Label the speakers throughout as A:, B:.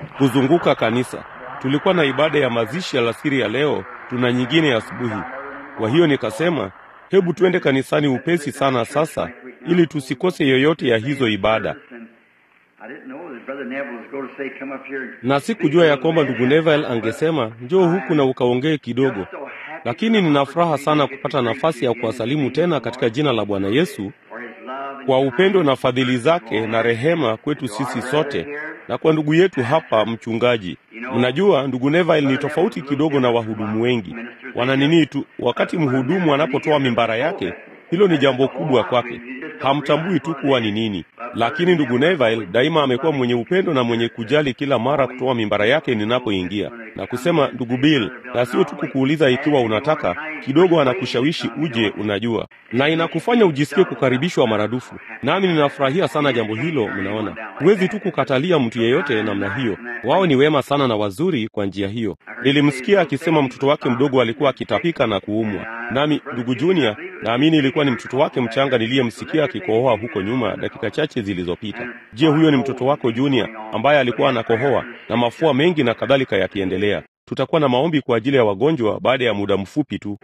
A: kuzunguka kanisa. Tulikuwa na ibada ya mazishi alasiri ya leo, tuna nyingine asubuhi. Kwa hiyo nikasema, hebu tuende kanisani upesi sana sasa, ili tusikose yoyote ya hizo ibada. Na sikujua ya kwamba ndugu Neville angesema njoo huku na ukaongee kidogo, lakini nina furaha sana kupata nafasi ya kuwasalimu tena katika jina la Bwana Yesu kwa upendo na fadhili zake na rehema kwetu sisi sote na kwa ndugu yetu hapa mchungaji. Mnajua ndugu Neville ni tofauti kidogo na wahudumu wengi. Wana nini tu, wakati mhudumu anapotoa mimbara yake, hilo ni jambo kubwa kwake, hamtambui tu kuwa ni nini. Lakini ndugu Neville daima amekuwa mwenye upendo na mwenye kujali kila mara kutoa mimbara yake ninapoingia na kusema, ndugu Bill, na sio tu kukuuliza ikiwa unataka kidogo, anakushawishi uje, unajua, na inakufanya ujisikie kukaribishwa maradufu. Nami ninafurahia sana jambo hilo. Mnaona, huwezi tu kukatalia mtu yeyote namna hiyo. Wao ni wema sana na wazuri kwa njia hiyo. Nilimsikia akisema mtoto wake mdogo alikuwa akitapika na kuumwa, nami ndugu Junior, naamini ilikuwa ni mtoto wake mchanga niliyemsikia akikohoa huko nyuma dakika chache zilizopita. Je, huyo ni mtoto wako Junior ambaye alikuwa anakohoa na mafua mengi na kadhalika yakiendelea? Tutakuwa na maombi kwa ajili ya wagonjwa baada ya muda mfupi tu.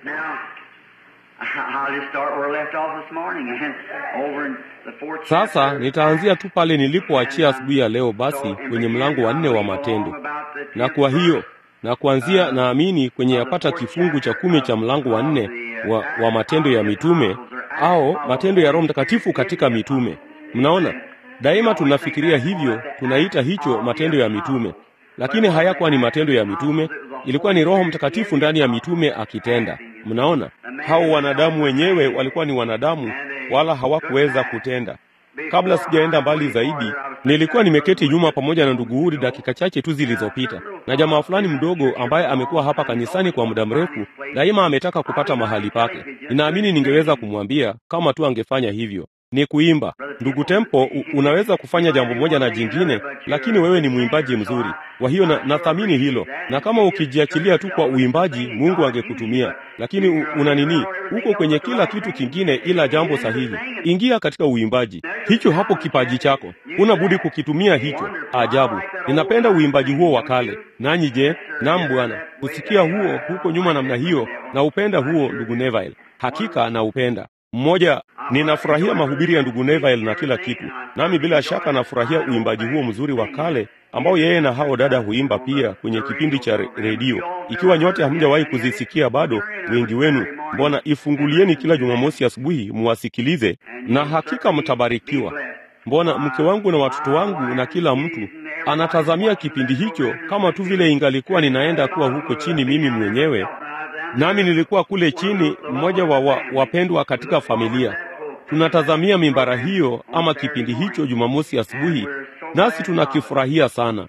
A: Sasa nitaanzia tu pale nilipoachia asubuhi ya leo, basi kwenye mlango wa nne wa Matendo, na kwa hiyo na kuanzia naamini kwenye yapata kifungu cha kumi cha mlango wa nne wa, wa Matendo ya Mitume au Matendo ya Roho Mtakatifu katika mitume. Mnaona, daima tunafikiria hivyo, tunaita hicho matendo ya mitume, lakini hayakuwa ni matendo ya mitume, ilikuwa ni Roho Mtakatifu ndani ya mitume akitenda. Mnaona, hao wanadamu wenyewe walikuwa ni wanadamu, wala hawakuweza kutenda. Kabla sijaenda mbali zaidi, nilikuwa nimeketi nyuma pamoja na ndugu Uri dakika chache tu zilizopita, na jamaa fulani mdogo ambaye amekuwa hapa kanisani kwa muda mrefu, daima ametaka kupata mahali pake. Ninaamini ningeweza kumwambia kama tu angefanya hivyo ni kuimba. Ndugu Tempo, u, unaweza kufanya jambo moja na jingine, lakini wewe ni mwimbaji mzuri. Kwa hiyo na, nathamini hilo, na kama ukijiachilia tu kwa uimbaji, Mungu angekutumia. Lakini u, una nini, uko kwenye kila kitu kingine ila jambo sahihi. Ingia katika uimbaji, hicho hapo kipaji chako, una budi kukitumia hicho. Ajabu, ninapenda uimbaji huo wa kale. Nanyi je? Naam Bwana, kusikia huo huko nyuma namna hiyo, na upenda huo, ndugu Neville, hakika na upenda mmoja ninafurahia mahubiri ya ndugu Neville na kila kitu, nami bila shaka nafurahia uimbaji huo mzuri wa kale ambao yeye na hao dada huimba pia kwenye kipindi cha redio. Ikiwa nyote hamjawahi kuzisikia bado, wengi wenu, mbona ifungulieni kila Jumamosi asubuhi muwasikilize, na hakika mtabarikiwa. Mbona mke wangu na watoto wangu na kila mtu anatazamia kipindi hicho kama tu vile ingalikuwa ninaenda kuwa huko chini mimi mwenyewe nami nilikuwa kule chini, mmoja wa, wa wapendwa katika familia. Tunatazamia mimbara hiyo ama kipindi hicho Jumamosi asubuhi, nasi tunakifurahia sana.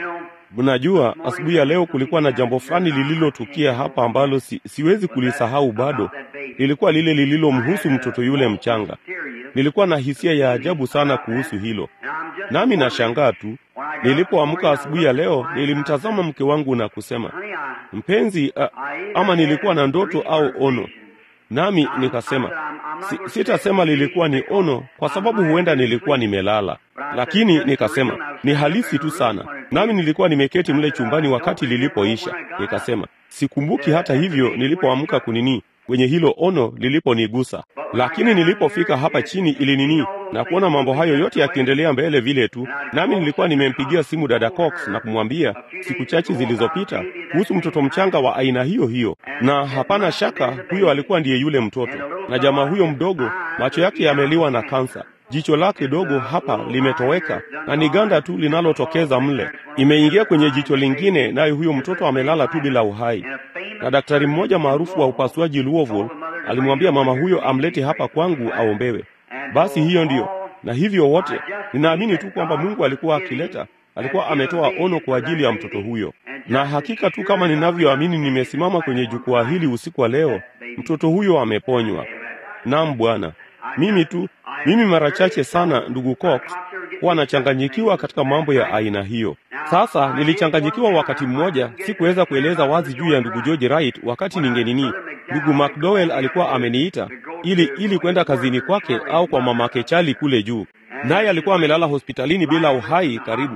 A: Mnajua, asubuhi ya leo kulikuwa na jambo fulani lililotukia hapa ambalo si, siwezi kulisahau bado. Lilikuwa lile lililomhusu mtoto yule mchanga. Nilikuwa na hisia ya ajabu sana kuhusu hilo, nami nashangaa tu. Nilipoamka asubuhi ya leo, nilimtazama mke wangu na kusema, mpenzi, a, ama nilikuwa na ndoto au ono? Nami nikasema si, sitasema lilikuwa ni ono kwa sababu huenda nilikuwa nimelala, lakini nikasema ni halisi tu sana. Nami nilikuwa nimeketi mle chumbani wakati lilipoisha. Nikasema sikumbuki hata hivyo nilipoamka kunini kwenye hilo ono liliponigusa, lakini nilipofika hapa chini ili nini na kuona mambo hayo yote yakiendelea mbele vile tu, nami nilikuwa nimempigia simu dada Cox na kumwambia siku chache zilizopita kuhusu mtoto mchanga wa aina hiyo hiyo, na hapana shaka huyo alikuwa ndiye yule mtoto. Na jamaa huyo mdogo, macho yake yameliwa na kansa, jicho lake dogo hapa limetoweka na ni ganda tu linalotokeza mle, imeingia kwenye jicho lingine, naye huyo mtoto amelala tu bila uhai. Na daktari mmoja maarufu wa upasuaji Louisville alimwambia mama huyo amlete hapa kwangu aombewe. Basi hiyo ndiyo, na hivyo wote ninaamini tu kwamba Mungu alikuwa akileta, alikuwa ametoa ono kwa ajili ya mtoto huyo, na hakika tu kama ninavyoamini, nimesimama kwenye jukwaa hili usiku wa leo, mtoto huyo ameponywa. Naam Bwana, mimi tu mimi mara chache sana, ndugu Cox, huwa nachanganyikiwa katika mambo ya aina hiyo. Sasa nilichanganyikiwa wakati mmoja, sikuweza kueleza wazi juu ya ndugu George Wright wakati ningenini. Ndugu McDowell alikuwa ameniita ili ili kwenda kazini kwake au kwa mamake Chali kule juu, naye alikuwa amelala hospitalini bila uhai karibu.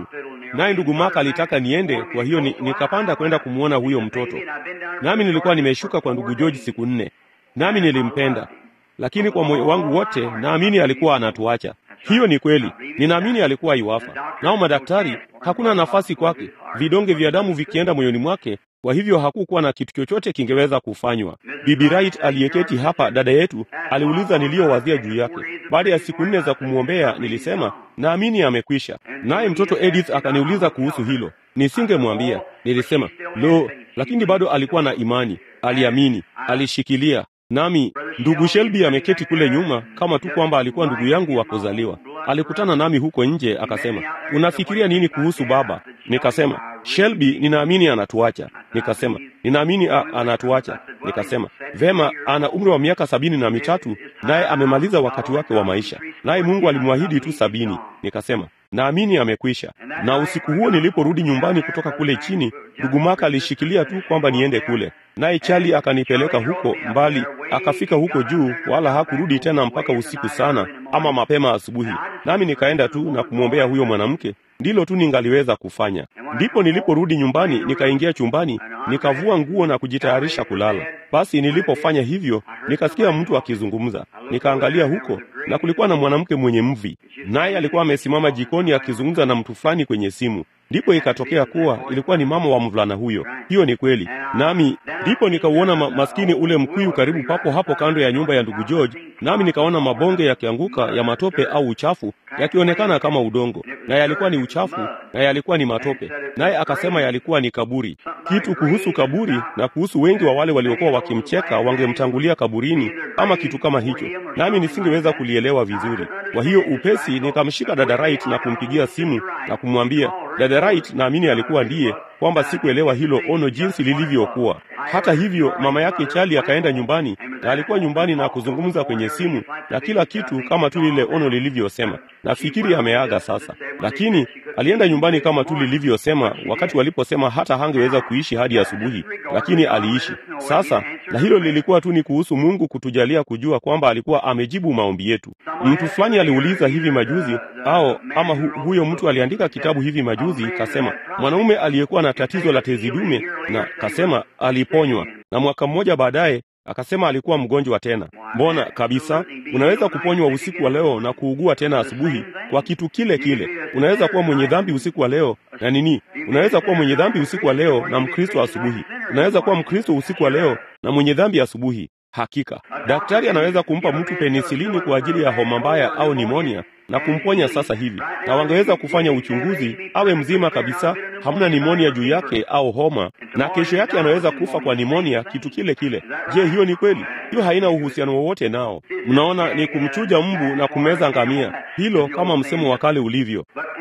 A: naye ndugu Maka alitaka niende, kwa hiyo ni, nikapanda kwenda kumwona huyo mtoto. Nami nilikuwa nimeshuka kwa ndugu George siku nne, nami nilimpenda, lakini kwa moyo wangu wote naamini alikuwa anatuacha. Hiyo ni kweli, ninaamini alikuwa iwafa. Nao madaktari, hakuna nafasi kwake, vidonge vya damu vikienda moyoni mwake, kwa hivyo hakukuwa na kitu chochote kingeweza kufanywa. Bibi Wright aliyeketi hapa, dada yetu, aliuliza niliyowazia juu yake. Baada ya siku nne za kumwombea, nilisema naamini amekwisha. Naye mtoto Edith akaniuliza kuhusu hilo, nisingemwambia. Nilisema lo, lakini bado alikuwa na imani, aliamini, alishikilia nami ndugu Shelby ameketi kule nyuma, kama tu kwamba alikuwa ndugu yangu wa kuzaliwa. Alikutana nami huko nje, akasema, unafikiria nini kuhusu baba? Nikasema, Shelby, ninaamini anatuacha. Nikasema, ninaamini a, anatuacha. Nikasema, vema, ana umri wa miaka sabini na mitatu, naye amemaliza wakati wake wa maisha, naye Mungu alimwahidi tu sabini. Nikasema, naamini amekwisha. Na usiku huo niliporudi nyumbani kutoka kule chini, ndugu Maka alishikilia tu kwamba niende kule, naye Chali akanipeleka huko mbali, akafika huko juu, wala hakurudi tena mpaka usiku sana ama mapema asubuhi. Nami nikaenda tu na kumwombea huyo mwanamke, ndilo tu ningaliweza kufanya. Ndipo niliporudi nyumbani, nikaingia chumbani, nikavua nguo na kujitayarisha kulala. Basi nilipofanya hivyo, nikasikia mtu akizungumza. Nikaangalia huko na kulikuwa na mwanamke mwenye mvi, naye alikuwa amesimama jikoni akizungumza na mtu fulani kwenye simu. Ndipo ikatokea kuwa ilikuwa ni mama wa mvulana huyo. Hiyo ni kweli. Nami ndipo nikauona ma maskini ule mkuyu karibu papo hapo kando ya nyumba ya ndugu George, nami nikaona mabonge yakianguka ya matope au uchafu yakionekana kama udongo, na yalikuwa ni uchafu na yalikuwa ni matope. Naye akasema yalikuwa ni kaburi. Kitu kuhusu kaburi na kuhusu wengi wa wale waliokuwa wakimcheka wangemtangulia kaburini ama kitu kama hicho, nami nisingeweza kulielewa vizuri. Kwa hiyo upesi nikamshika dada Wright na kumpigia simu na kumwambia dada Wright, naamini alikuwa ndiye, kwamba sikuelewa hilo ono jinsi lilivyokuwa. Hata hivyo, mama yake Chali akaenda nyumbani na alikuwa nyumbani na kuzungumza kwenye simu na kila kitu kama tu lile ono lilivyosema. Nafikiri ameaga sasa, lakini alienda nyumbani kama tu lilivyosema, wakati waliposema hata hangeweza kuishi hadi asubuhi, lakini aliishi sasa. Na hilo lilikuwa tu ni kuhusu Mungu kutujalia kujua kwamba alikuwa amejibu maombi yetu. Mtu fulani aliuliza hivi majuzi, au ama hu, huyo mtu aliandika kitabu hivi majuzi, kasema mwanaume aliyekuwa na tatizo la tezi dume, na kasema aliponywa, na mwaka mmoja baadaye akasema alikuwa mgonjwa tena. Mbona kabisa, unaweza kuponywa usiku wa leo na kuugua tena asubuhi kwa kitu kile kile. Unaweza kuwa mwenye dhambi usiku wa leo na nini, unaweza kuwa mwenye dhambi usiku wa leo na Mkristo asubuhi. Unaweza kuwa Mkristo usiku wa leo na mwenye dhambi asubuhi. Hakika daktari anaweza kumpa mtu penisilini kwa ajili ya homa mbaya au nimonia na kumponya sasa hivi, na wangeweza kufanya uchunguzi awe mzima kabisa, hamna nimonia juu yake au homa, na kesho yake anaweza kufa kwa nimonia, kitu kile kile. Je, hiyo ni kweli? Hiyo haina uhusiano wowote nao. Mnaona, ni kumchuja mbu na kumeza ngamia, hilo kama msemo wa kale ulivyo.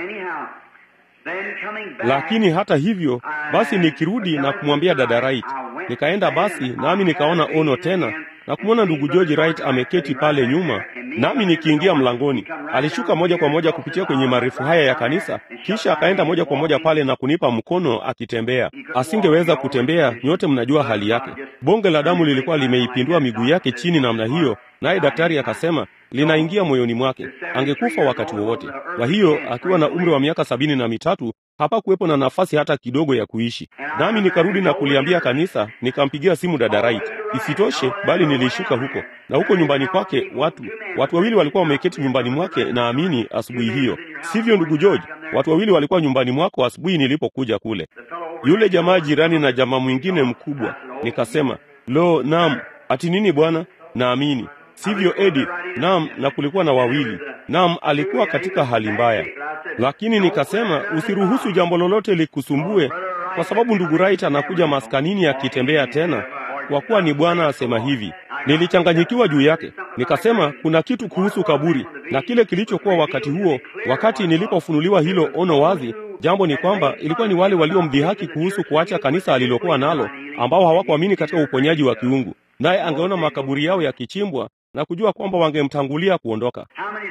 A: Lakini hata hivyo basi, nikirudi na kumwambia dada Wright, nikaenda basi nami nikaona ono tena na kumwona ndugu George Wright ameketi pale nyuma, nami nikiingia mlangoni, alishuka moja kwa moja kupitia kwenye marefu haya ya kanisa, kisha akaenda moja kwa moja pale na kunipa mkono akitembea. Asingeweza kutembea, nyote mnajua hali yake. Bonge la damu lilikuwa limeipindua miguu yake chini namna hiyo, naye daktari akasema linaingia moyoni mwake, angekufa wakati wowote. Kwa hiyo akiwa na umri wa miaka sabini na mitatu hapakuwepo na nafasi hata kidogo ya kuishi. Nami nikarudi na kuliambia kanisa, nikampigia simu dada Wright. Isitoshe, bali nilishuka huko na huko nyumbani kwake, watu watu wawili walikuwa wameketi nyumbani mwake, naamini asubuhi hiyo, sivyo ndugu George? Watu wawili walikuwa nyumbani mwako asubuhi nilipokuja kule, yule jamaa jirani na jamaa mwingine mkubwa. Nikasema, lo, naam. Ati nini bwana? Naamini sivyo Edi? Naam, na kulikuwa na wawili. Naam, alikuwa katika hali mbaya, lakini nikasema usiruhusu jambo lolote likusumbue, kwa sababu ndugu Wright anakuja maskanini akitembea tena, kwa kuwa ni Bwana asema hivi. Nilichanganyikiwa juu yake, nikasema kuna kitu kuhusu kaburi na kile kilichokuwa wakati huo, wakati nilipofunuliwa hilo ono wazi. Jambo ni kwamba ilikuwa ni wale waliomdhihaki kuhusu kuacha kanisa alilokuwa nalo, ambao hawakuamini katika uponyaji wa kiungu, naye angeona makaburi yao yakichimbwa na kujua kwamba wangemtangulia kuondoka.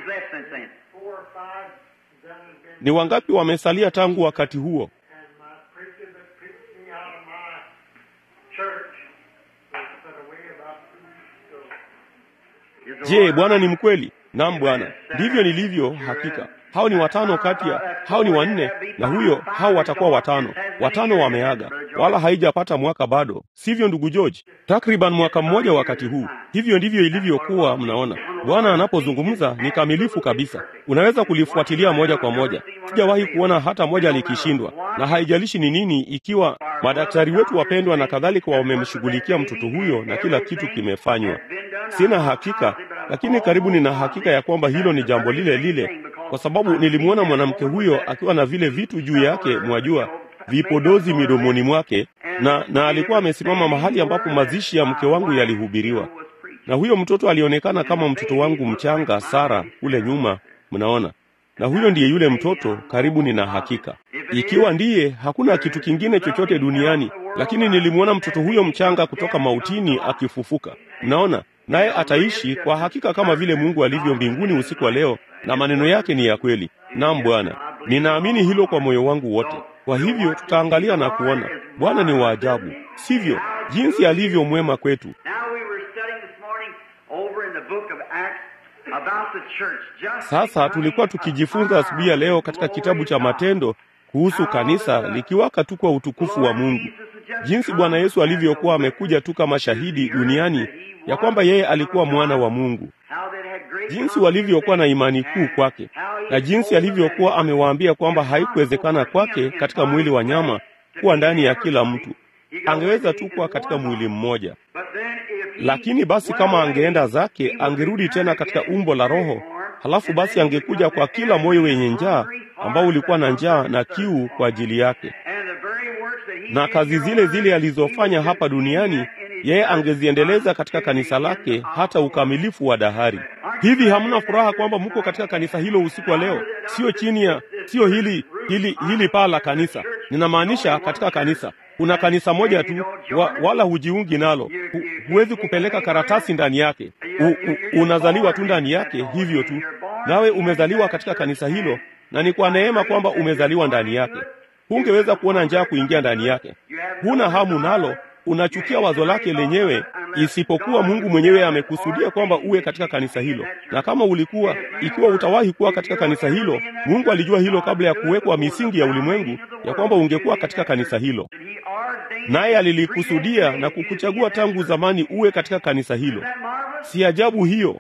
A: Ni wangapi wamesalia tangu wakati huo? Je, Bwana ni mkweli? Naam Bwana, ndivyo nilivyo hakika. hao ni watano kati ya hao ni wanne, na huyo hao watakuwa watano. Watano wameaga, wala haijapata mwaka bado, sivyo ndugu George? Takriban mwaka mmoja wakati huu. Hivyo ndivyo ilivyokuwa. Mnaona, Bwana anapozungumza ni kamilifu kabisa, unaweza kulifuatilia moja kwa moja. Sijawahi kuona hata moja likishindwa, na haijalishi ni nini, ikiwa madaktari wetu wapendwa na kadhalika wamemshughulikia mtoto huyo na kila kitu kimefanywa. Sina hakika, lakini karibu nina hakika ya kwamba hilo ni jambo lile lile, kwa sababu nilimwona mwanamke huyo akiwa na vile vitu juu yake, mwajua, vipodozi midomoni mwake, na na alikuwa amesimama mahali ambapo mazishi ya mke wangu yalihubiriwa, na huyo mtoto alionekana kama mtoto wangu mchanga Sara kule nyuma, mnaona na huyo ndiye yule mtoto, karibu nina hakika. Ikiwa ndiye, hakuna kitu kingine chochote duniani, lakini nilimwona mtoto huyo mchanga kutoka mautini akifufuka. Mnaona, naye ataishi kwa hakika kama vile Mungu alivyo mbinguni usiku wa leo, na maneno yake ni ya kweli. Naam Bwana, ninaamini hilo kwa moyo wangu wote. Kwa hivyo tutaangalia na kuona Bwana ni wa ajabu, sivyo? Jinsi alivyo mwema kwetu. Sasa tulikuwa tukijifunza asubuhi ya leo katika kitabu cha Matendo kuhusu kanisa likiwaka tu kwa utukufu wa Mungu, jinsi Bwana Yesu alivyokuwa amekuja tu kama shahidi duniani ya kwamba yeye alikuwa mwana wa Mungu, jinsi walivyokuwa na imani kuu kwake, na jinsi alivyokuwa amewaambia kwamba haikuwezekana kwake katika mwili wa nyama kuwa ndani ya kila mtu, angeweza tu kuwa katika mwili mmoja lakini basi kama angeenda zake, angerudi tena katika umbo la Roho. Halafu basi angekuja kwa kila moyo wenye njaa ambao ulikuwa na njaa na kiu kwa ajili yake, na kazi zile zile alizofanya hapa duniani yeye angeziendeleza katika kanisa lake hata ukamilifu wa dahari. Hivi hamna furaha kwamba mko katika kanisa hilo usiku wa leo? Sio chini ya, sio hili hili hili paa la kanisa, ninamaanisha katika kanisa kuna kanisa moja tu wa, wala hujiungi nalo hu, huwezi kupeleka karatasi ndani yake u, u, unazaliwa tu ndani yake hivyo tu, nawe umezaliwa katika kanisa hilo, na ni kwa neema kwamba umezaliwa ndani yake. Hungeweza kuona njaa kuingia ndani yake, huna hamu nalo, unachukia wazo lake lenyewe, isipokuwa Mungu mwenyewe amekusudia kwamba uwe katika kanisa hilo. Na kama ulikuwa, ikiwa utawahi kuwa katika kanisa hilo, Mungu alijua hilo kabla ya kuwekwa misingi ya ulimwengu, ya kwamba ungekuwa katika kanisa hilo, naye alilikusudia na kukuchagua tangu zamani uwe katika kanisa hilo. Si ajabu hiyo?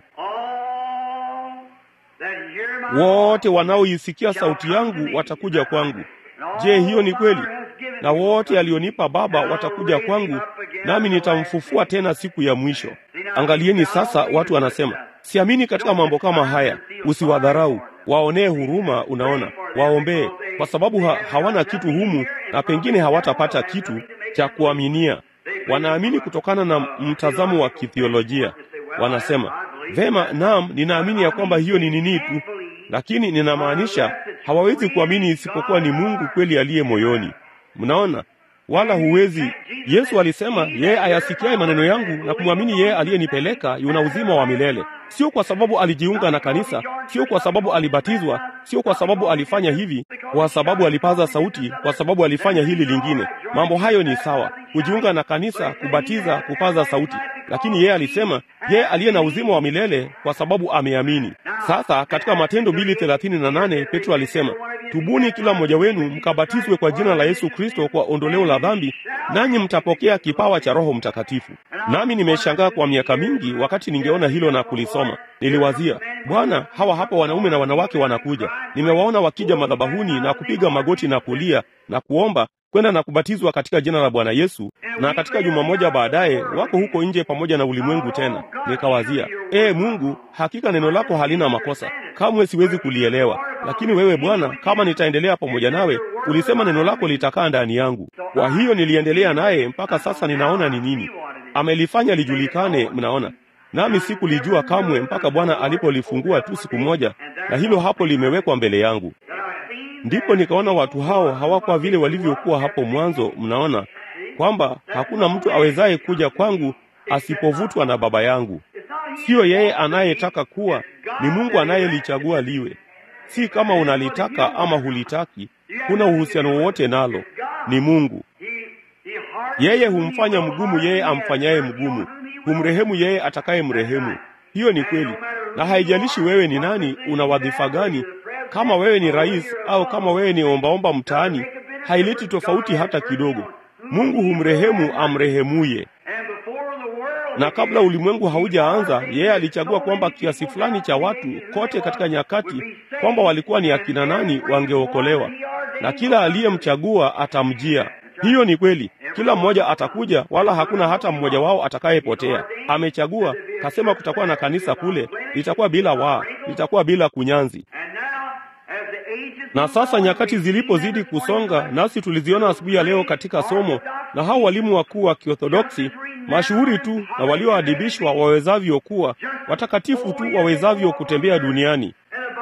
A: Wote wanaoisikia sauti yangu watakuja kwangu. Je, hiyo ni kweli? Na wote alionipa Baba watakuja kwangu, nami nitamfufua tena siku ya mwisho. Angalieni sasa, watu wanasema siamini katika mambo kama haya. Usiwadharau, waonee huruma. Unaona, waombee, kwa sababu ha hawana kitu humu, na pengine hawatapata kitu cha kuaminia. Wanaamini kutokana na mtazamo wa kithiolojia. Wanasema vema, naam, ninaamini ya kwamba hiyo ni nini tu, lakini ninamaanisha hawawezi kuamini isipokuwa ni Mungu kweli aliye moyoni. Mnaona, wala huwezi. Yesu alisema yeye ayasikiaye maneno yangu na kumwamini yeye aliyenipeleka yuna uzima wa milele. Sio kwa sababu alijiunga na kanisa, sio kwa sababu alibatizwa, sio kwa sababu alifanya hivi, kwa sababu alipaza sauti, kwa sababu alifanya hili lingine. Mambo hayo ni sawa, kujiunga na kanisa, kubatiza, kupaza sauti, lakini yeye alisema yeye aliye na uzima wa milele kwa sababu ameamini. Sasa katika Matendo mbili thelathini na nane Petro alisema Tubuni kila mmoja wenu mkabatizwe kwa jina la Yesu Kristo kwa ondoleo la dhambi, nanyi mtapokea kipawa cha Roho Mtakatifu. Nami nimeshangaa kwa miaka mingi, wakati ningeona hilo na kulisoma, niliwazia, Bwana, hawa hapa wanaume na wanawake wanakuja, nimewaona wakija madhabahuni na kupiga magoti na kulia na kuomba kwenda na kubatizwa katika jina la Bwana Yesu, na katika juma moja baadaye wako huko nje pamoja na ulimwengu tena. Nikawazia, ee Mungu, hakika neno lako halina makosa, kamwe siwezi kulielewa. Lakini wewe Bwana, kama nitaendelea pamoja nawe, ulisema neno lako litakaa ndani yangu. Kwa hiyo niliendelea naye mpaka sasa. Ninaona ni nini amelifanya lijulikane, mnaona nami sikulijua kamwe mpaka Bwana alipolifungua tu siku moja, na hilo hapo limewekwa mbele yangu. Ndipo nikaona watu hao hawakuwa vile walivyokuwa hapo mwanzo. Mnaona kwamba hakuna mtu awezaye kuja kwangu asipovutwa na Baba yangu. Siyo yeye anayetaka kuwa, ni Mungu anayelichagua liwe. Si kama unalitaka ama hulitaki, kuna uhusiano wowote nalo, ni Mungu. Yeye humfanya mgumu yeye amfanyaye mgumu, humrehemu yeye atakaye mrehemu. Hiyo ni kweli, na haijalishi wewe ni nani, una wadhifa gani, Kama wewe ni rais au kama wewe ni ombaomba mtaani, haileti tofauti hata kidogo. Mungu humrehemu amrehemuye. Na kabla ulimwengu haujaanza, yeye alichagua kwamba kiasi fulani cha watu kote katika nyakati, kwamba walikuwa ni akina nani wangeokolewa, na kila aliyemchagua atamjia. Hiyo ni kweli, kila mmoja atakuja, wala hakuna hata mmoja wao atakayepotea. Amechagua, kasema kutakuwa na kanisa kule, litakuwa bila waa, litakuwa bila kunyanzi. Na sasa nyakati zilipozidi kusonga, nasi tuliziona asubuhi ya leo katika somo, na hao walimu wakuu wa Kiorthodoksi mashuhuri tu na walioadibishwa wawezavyo kuwa watakatifu tu wawezavyo kutembea duniani.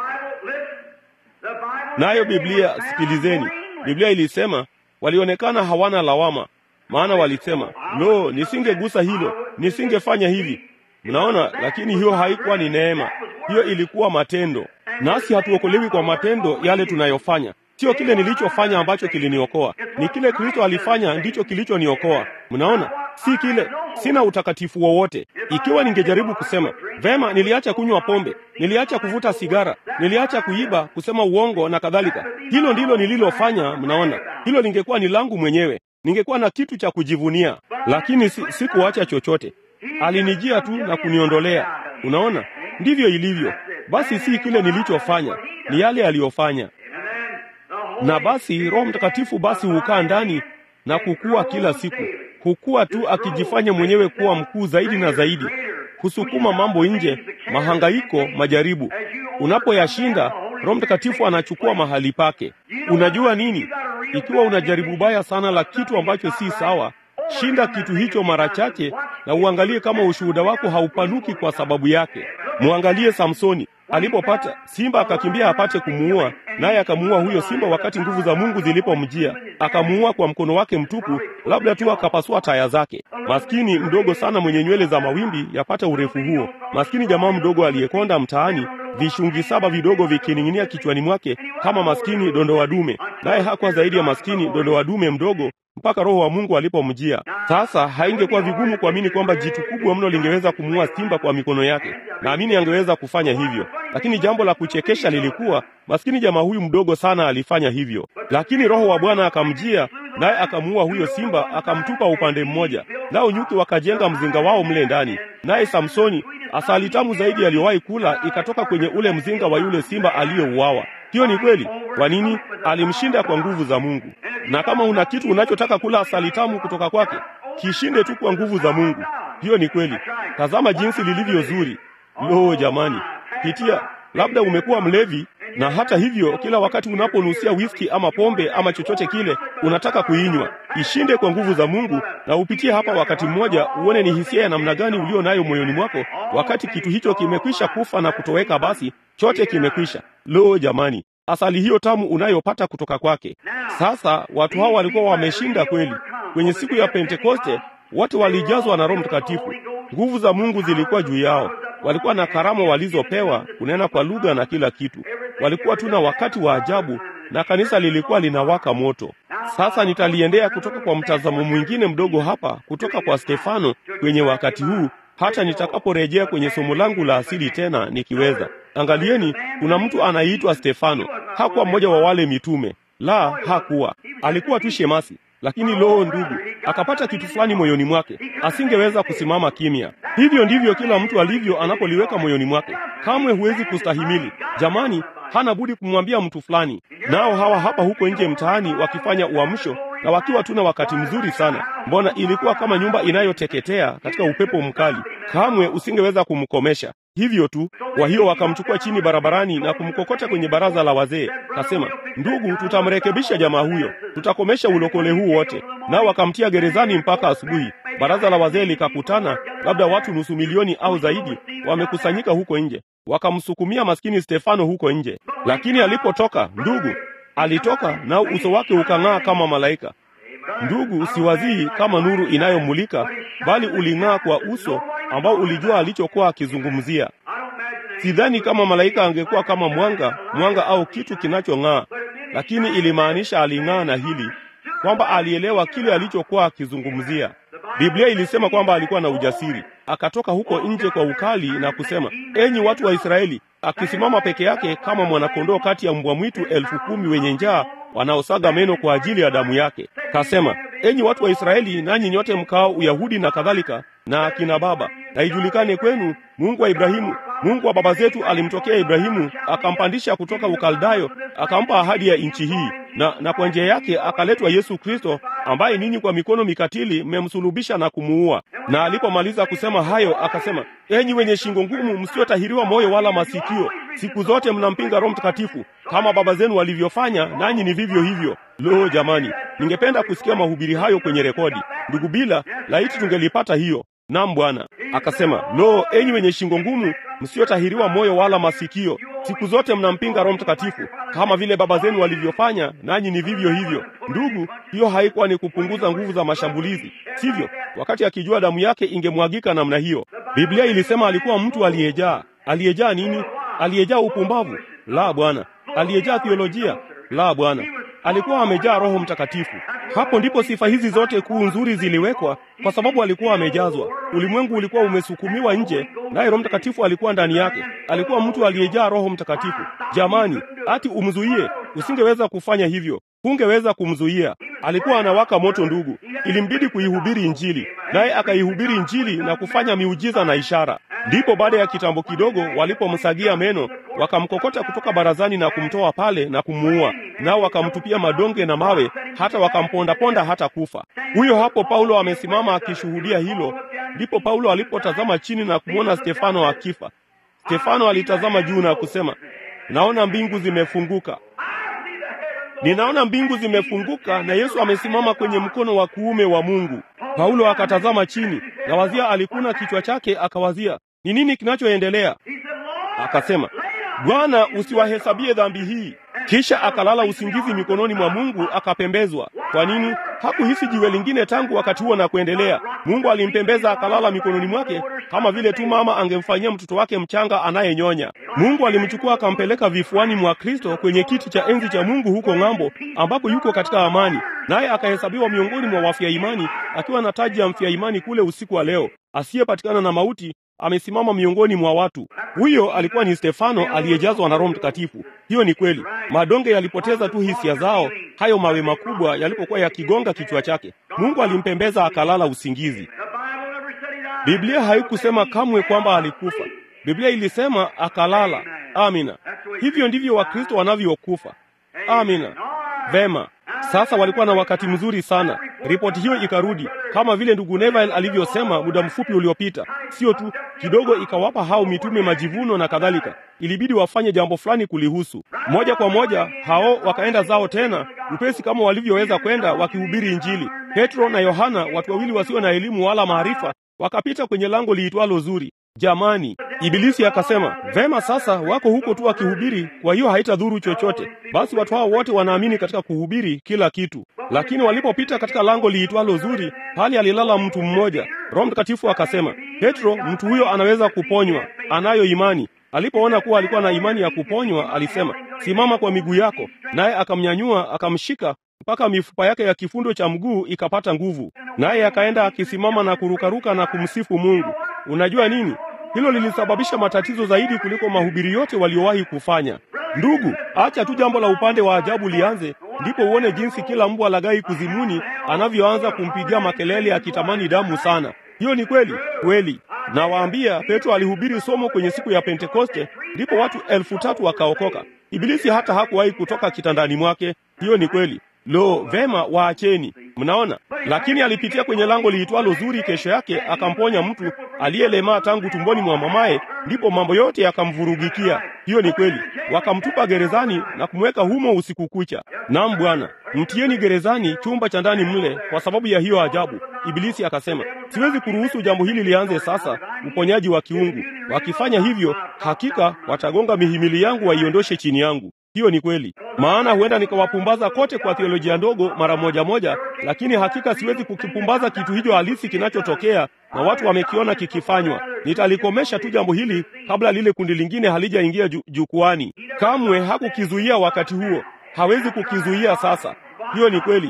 A: Nayo Biblia, sikilizeni, Biblia ilisema walionekana hawana lawama, maana walisema, lo, nisingegusa hilo, nisingefanya hivi. Mnaona, lakini hiyo haikuwa ni neema, hiyo ilikuwa matendo. Nasi hatuokolewi kwa matendo yale tunayofanya. Sio kile nilichofanya ambacho kiliniokoa, ni kile Kristo alifanya ndicho kilichoniokoa. Mnaona, si kile. Sina utakatifu wowote. Ikiwa ningejaribu kusema vema, niliacha kunywa pombe, niliacha kuvuta sigara, niliacha kuiba, kusema uongo na kadhalika, hilo ndilo nililofanya. Mnaona, hilo lingekuwa ni langu mwenyewe, ningekuwa na kitu cha kujivunia, lakini si, sikuacha chochote. Alinijia tu na kuniondolea. Unaona, ndivyo ilivyo. Basi si kile nilichofanya, ni yale aliyofanya na basi Roho Mtakatifu basi hukaa ndani na kukua kila siku, hukua tu akijifanya mwenyewe kuwa mkuu zaidi na zaidi, kusukuma mambo nje, mahangaiko, majaribu. Unapoyashinda, Roho Mtakatifu anachukua mahali pake. Unajua nini? Ikiwa unajaribu baya sana la kitu ambacho si sawa, shinda kitu hicho mara chache, na uangalie kama ushuhuda wako haupanuki kwa sababu yake. Mwangalie Samsoni alipopata simba akakimbia apate kumuua, naye akamuua huyo simba wakati nguvu za Mungu zilipomjia, akamuua kwa mkono wake mtupu, labda tu akapasua taya zake. Maskini mdogo sana mwenye nywele za mawimbi yapata urefu huo, maskini jamaa mdogo aliyekonda mtaani, vishungi saba vidogo vikining'inia kichwani mwake kama maskini dondowa dume, naye hakuwa zaidi ya maskini dondowa dume mdogo mpaka Roho wa Mungu alipomjia. Sasa haingekuwa vigumu kuamini kwamba jitu kubwa mno lingeweza kumuua simba kwa mikono yake. Naamini angeweza kufanya hivyo, lakini jambo la kuchekesha lilikuwa maskini jamaa huyu mdogo sana alifanya hivyo, lakini Roho wa Bwana akamjia, naye akamuua huyo simba, akamtupa upande mmoja, nao nyuki wakajenga mzinga wao mle ndani, naye Samsoni, asali tamu zaidi aliyowahi kula ikatoka kwenye ule mzinga wa yule simba aliyouawa. Hiyo ni kweli. Kwa nini? Alimshinda kwa nguvu za Mungu. Na kama una kitu unachotaka kula asali tamu kutoka kwake, kishinde tu kwa nguvu za Mungu. Hiyo ni kweli. Tazama jinsi lilivyo zuri. Lo, jamani, pitia. Labda umekuwa mlevi, na hata hivyo, kila wakati unaponusia whisky ama pombe ama chochote kile, unataka kuinywa. Ishinde kwa nguvu za Mungu, na upitie hapa wakati mmoja, uone ni hisia ya namna gani ulio nayo moyoni mwako wakati kitu hicho kimekwisha kufa na kutoweka. Basi chote kimekwisha. Lo, jamani, asali hiyo tamu unayopata kutoka kwake. Sasa watu hao walikuwa wameshinda kweli. Kwenye siku ya Pentekoste wote walijazwa na Roho Mtakatifu. Nguvu za Mungu zilikuwa juu yao. Walikuwa na karama walizopewa, kunena kwa lugha na kila kitu. Walikuwa tu na wakati wa ajabu, na kanisa lilikuwa linawaka moto. Sasa nitaliendea kutoka kwa mtazamo mwingine mdogo hapa, kutoka kwa Stefano kwenye wakati huu hata nitakaporejea kwenye somo langu la asili tena nikiweza. Angalieni, kuna mtu anayeitwa Stefano. Hakuwa mmoja wa wale mitume, la, hakuwa. Alikuwa tu shemasi, lakini loo, ndugu, akapata kitu fulani moyoni mwake, asingeweza kusimama kimya. Hivyo ndivyo kila mtu alivyo anapoliweka moyoni mwake. Kamwe huwezi kustahimili. Jamani, hana budi kumwambia mtu fulani. Nao hawa hapa huko nje mtaani wakifanya uamsho na wakiwa tuna wakati mzuri sana. Mbona ilikuwa kama nyumba inayoteketea katika upepo mkali, kamwe usingeweza kumkomesha. Hivyo tu. Kwa hiyo wakamchukua chini barabarani na kumkokota kwenye baraza la wazee. Kasema, ndugu, tutamrekebisha jamaa huyo, tutakomesha ulokole huu wote. Nao wakamtia gerezani mpaka asubuhi. Baraza la wazee likakutana, labda watu nusu milioni au zaidi wamekusanyika huko nje, wakamsukumia maskini Stefano huko nje. Lakini alipotoka, ndugu, alitoka nao uso wake ukang'aa kama malaika. Ndugu, siwazii kama nuru inayomulika, bali uling'aa kwa uso ambao ulijua alichokuwa akizungumzia. Sidhani kama malaika angekuwa kama mwanga, mwanga au kitu kinachong'aa, lakini ilimaanisha aling'aa na hili kwamba alielewa kile alichokuwa akizungumzia. Biblia ilisema kwamba alikuwa na ujasiri, akatoka huko nje kwa ukali na kusema, enyi watu wa Israeli, akisimama peke yake kama mwanakondoo kati ya mbwa mwitu elfu kumi wenye njaa wanaosaga meno kwa ajili ya damu yake. Kasema, enyi watu wa Israeli, nanyi nyote mkao Uyahudi na kadhalika, na akina baba, na ijulikane kwenu, Mungu wa Ibrahimu, Mungu wa baba zetu alimtokea Ibrahimu, akampandisha kutoka Ukaldayo, akampa ahadi ya nchi hii, na, na kwa njia yake akaletwa Yesu Kristo, ambaye ninyi kwa mikono mikatili mmemsulubisha na kumuua. Na alipomaliza kusema hayo, akasema, enyi wenye shingo ngumu, msiotahiriwa moyo wala masikio, siku zote mnampinga Roho Mtakatifu kama baba zenu walivyofanya, nanyi ni vivyo hivyo. Lo, jamani, ningependa kusikia mahubiri hayo kwenye rekodi. Ndugu Bila, laiti tungelipata hiyo. Naam Bwana. Akasema, lo, enyi wenye shingo ngumu, msiotahiriwa moyo wala masikio, siku zote mnampinga Roho Mtakatifu kama vile baba zenu walivyofanya, nanyi ni vivyo hivyo. Ndugu, hiyo haikuwa ni kupunguza nguvu za mashambulizi, sivyo? Wakati akijua damu yake ingemwagika namna hiyo. Biblia ilisema alikuwa mtu aliyejaa. Aliyejaa nini? Aliyejaa upumbavu? La, Bwana. Aliyejaa theolojia? La, Bwana. Alikuwa amejaa Roho Mtakatifu. Hapo ndipo sifa hizi zote kuu nzuri ziliwekwa, kwa sababu alikuwa amejazwa. Ulimwengu ulikuwa umesukumiwa nje, naye Roho Mtakatifu alikuwa ndani yake. Alikuwa mtu aliyejaa Roho Mtakatifu. Jamani, ati umzuie? Usingeweza kufanya hivyo, hungeweza kumzuia. Alikuwa anawaka moto, ndugu. Ilimbidi kuihubiri Injili, naye akaihubiri Injili na kufanya miujiza na ishara. Ndipo baada ya kitambo kidogo, walipomsagia meno, wakamkokota kutoka barazani na kumtoa pale na kumuua, nao wakamtupia madonge na mawe, hata wakampondaponda hata kufa. Huyo hapo Paulo amesimama akishuhudia hilo. Ndipo Paulo alipotazama chini na kumwona Stefano akifa. Stefano alitazama juu na kusema, naona mbingu zimefunguka, ninaona mbingu zimefunguka na Yesu amesimama kwenye mkono wa kuume wa Mungu. Paulo akatazama chini na wazia, alikuna kichwa chake, akawazia ni nini kinachoendelea. Akasema, Bwana, usiwahesabie dhambi hii. Kisha akalala usingizi mikononi mwa Mungu, akapembezwa. Kwa nini? Hakuhisi jiwe lingine tangu wakati huo na kuendelea. Mungu alimpembeza akalala mikononi mwake, kama vile tu mama angemfanyia mtoto wake mchanga anayenyonya. Mungu alimchukua akampeleka vifuani mwa Kristo kwenye kiti cha enzi cha Mungu huko ng'ambo, ambapo yuko katika amani, naye akahesabiwa miongoni mwa wafia imani, akiwa na taji ya mfia imani kule usiku wa leo, asiyepatikana na mauti amesimama miongoni mwa watu. Huyo alikuwa ni Stefano aliyejazwa na Roho Mtakatifu. Hiyo ni kweli. Madonge yalipoteza tu hisia zao, hayo mawe makubwa yalipokuwa yakigonga kichwa chake. Mungu alimpembeza akalala usingizi. Biblia haikusema kamwe kwamba alikufa. Biblia ilisema akalala. Amina. Hivyo ndivyo Wakristo wanavyokufa. Amina. Vema. Sasa walikuwa na wakati mzuri sana. Ripoti hiyo ikarudi kama vile ndugu Neville alivyosema muda mfupi uliopita. Sio tu kidogo, ikawapa hao mitume majivuno na kadhalika. Ilibidi wafanye jambo fulani kulihusu. Moja kwa moja hao wakaenda zao tena upesi kama walivyoweza kwenda, wakihubiri Injili. Petro na Yohana, watu wawili wasio na elimu wala maarifa, wakapita kwenye lango liitwalo Zuri. Jamani, Ibilisi akasema, vema, sasa wako huko tu wakihubiri, kwa hiyo haitadhuru chochote. Basi watu hao wote wanaamini katika kuhubiri kila kitu. Lakini walipopita katika lango liitwalo Zuri, pale alilala mtu mmoja. Roho Mtakatifu akasema, Petro, mtu huyo anaweza kuponywa, anayo imani. Alipoona kuwa alikuwa na imani ya kuponywa, alisema, simama kwa miguu yako. Naye akamnyanyua akamshika mpaka mifupa yake ya kifundo cha mguu ikapata nguvu, naye akaenda akisimama na kurukaruka na kumsifu Mungu. Unajua nini? Hilo lilisababisha matatizo zaidi kuliko mahubiri yote waliowahi kufanya. Ndugu, acha tu jambo la upande wa ajabu lianze, ndipo uone jinsi kila mbwa lagai kuzimuni anavyoanza kumpigia makelele akitamani damu sana. Hiyo ni kweli kweli. Nawaambia, Petro alihubiri somo kwenye siku ya Pentekoste, ndipo watu elfu tatu wakaokoka. Ibilisi hata hakuwahi kutoka kitandani mwake. Hiyo ni kweli. Lo, vema, waacheni. Mnaona, lakini alipitia kwenye lango liitwalo Zuri. Kesho yake akamponya mtu aliyelemaa tangu tumboni mwa mamaye, ndipo mambo yote yakamvurugikia. Hiyo ni kweli. Wakamtupa gerezani na kumweka humo usiku kucha. Naam Bwana, mtieni gerezani, chumba cha ndani mle, kwa sababu ya hiyo ajabu. Ibilisi akasema, siwezi kuruhusu jambo hili lianze sasa, uponyaji wa kiungu. Wakifanya hivyo, hakika watagonga mihimili yangu, waiondoshe chini yangu. Hiyo ni kweli, maana huenda nikawapumbaza kote kwa theolojia ndogo mara moja moja, lakini hakika siwezi kukipumbaza kitu hicho halisi kinachotokea na watu wamekiona kikifanywa. Nitalikomesha tu jambo hili kabla lile kundi lingine halijaingia ju jukwani. Kamwe hakukizuia wakati huo, hawezi kukizuia sasa. Hiyo ni kweli.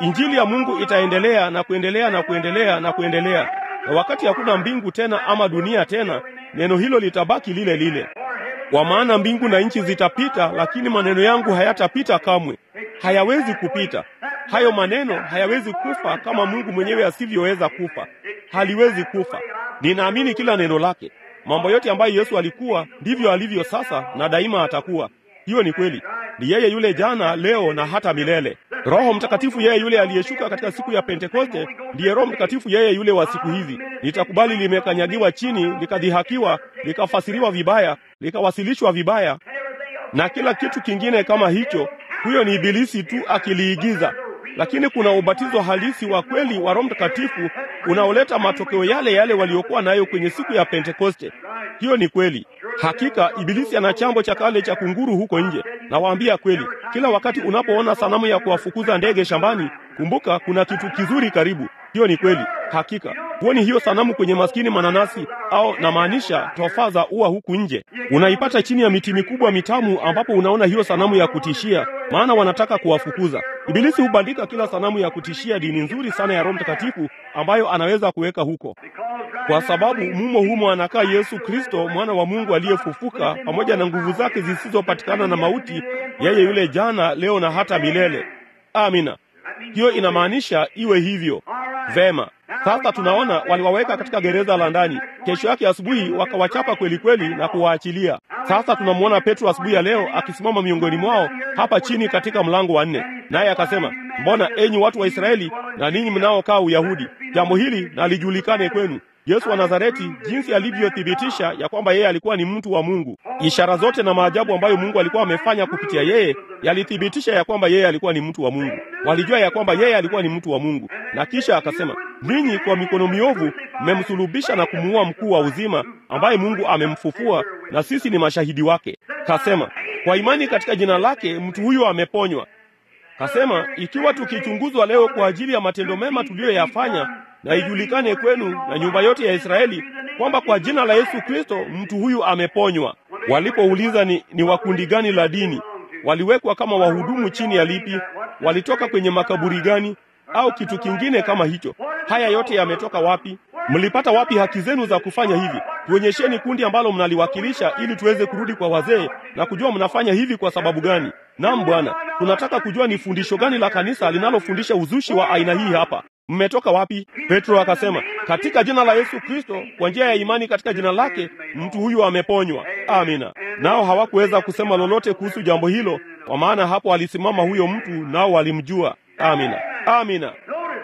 A: Injili ya Mungu itaendelea na kuendelea na kuendelea na kuendelea, na wakati hakuna mbingu tena ama dunia tena, neno hilo litabaki lile lile. Kwa maana mbingu na nchi zitapita, lakini maneno yangu hayatapita kamwe. Hayawezi kupita hayo maneno, hayawezi kufa kama Mungu mwenyewe asivyoweza kufa. Haliwezi kufa. Ninaamini kila neno lake. Mambo yote ambayo Yesu alikuwa ndivyo alivyo sasa na daima atakuwa. Hiyo ni kweli. Ni yeye yule jana, leo na hata milele. Roho Mtakatifu yeye yule aliyeshuka katika siku ya Pentekoste ndiye Roho Mtakatifu yeye yule wa siku hizi. Litakubali limekanyagiwa chini, likadhihakiwa, likafasiriwa vibaya, likawasilishwa vibaya na kila kitu kingine kama hicho. Huyo ni Ibilisi tu akiliigiza, lakini kuna ubatizo halisi wa kweli wa Roho Mtakatifu unaoleta matokeo yale yale waliokuwa nayo kwenye siku ya Pentekoste. Hiyo ni kweli. Hakika Ibilisi ana chambo cha kale cha kunguru huko nje. Nawaambia kweli, kila wakati unapoona sanamu ya kuwafukuza ndege shambani, kumbuka kuna kitu kizuri karibu. Hiyo ni kweli. Hakika huoni hiyo sanamu kwenye maskini mananasi au namaanisha tofaa za ua huku nje, unaipata chini ya miti mikubwa mitamu, ambapo unaona hiyo sanamu ya kutishia, maana wanataka kuwafukuza. Ibilisi hubandika kila sanamu ya kutishia dini nzuri sana ya Roho Mtakatifu ambayo anaweza kuweka huko, kwa sababu mumo humo anakaa Yesu Kristo, mwana wa Mungu aliyefufuka, pamoja na nguvu zake zisizopatikana na mauti, yeye yule jana, leo na hata milele. Amina. Hiyo inamaanisha iwe hivyo. Vema, sasa tunaona waliwaweka katika gereza la ndani. Kesho yake asubuhi wakawachapa kweli kweli na kuwaachilia. Sasa tunamwona Petro asubuhi ya leo akisimama miongoni mwao hapa chini katika mlango wa nne, naye akasema, mbona enyi watu wa Israeli na ninyi mnaokaa Uyahudi, jambo hili na lijulikane kwenu Yesu wa Nazareti, jinsi alivyothibitisha ya kwamba yeye alikuwa ni mtu wa Mungu. Ishara zote na maajabu ambayo Mungu alikuwa amefanya kupitia yeye yalithibitisha ya kwamba yeye alikuwa ni mtu wa Mungu. Walijua ya kwamba yeye alikuwa ni mtu wa Mungu. Na kisha akasema, ninyi kwa mikono miovu mmemsulubisha na kumuua mkuu wa uzima, ambaye Mungu amemfufua, na sisi ni mashahidi wake. Kasema, kwa imani katika jina lake mtu huyo ameponywa. Kasema, ikiwa tukichunguzwa leo kwa ajili ya matendo mema tuliyoyafanya na ijulikane kwenu na nyumba yote ya Israeli kwamba kwa jina la Yesu Kristo mtu huyu ameponywa. Walipouliza ni, ni wakundi gani la dini, waliwekwa kama wahudumu chini ya lipi, walitoka kwenye makaburi gani, au kitu kingine kama hicho. Haya yote yametoka wapi? Mlipata wapi haki zenu za kufanya hivi? Tuonyesheni kundi ambalo mnaliwakilisha, ili tuweze kurudi kwa wazee na kujua mnafanya hivi kwa sababu gani. Naam Bwana, tunataka kujua ni fundisho gani la kanisa linalofundisha uzushi wa aina hii hapa. Mmetoka wapi? Petro akasema, katika jina la Yesu Kristo, kwa njia ya imani katika jina lake, mtu huyu ameponywa. Amina. Nao hawakuweza kusema lolote kuhusu jambo hilo, kwa maana hapo alisimama huyo mtu, nao walimjua. Amina, amina.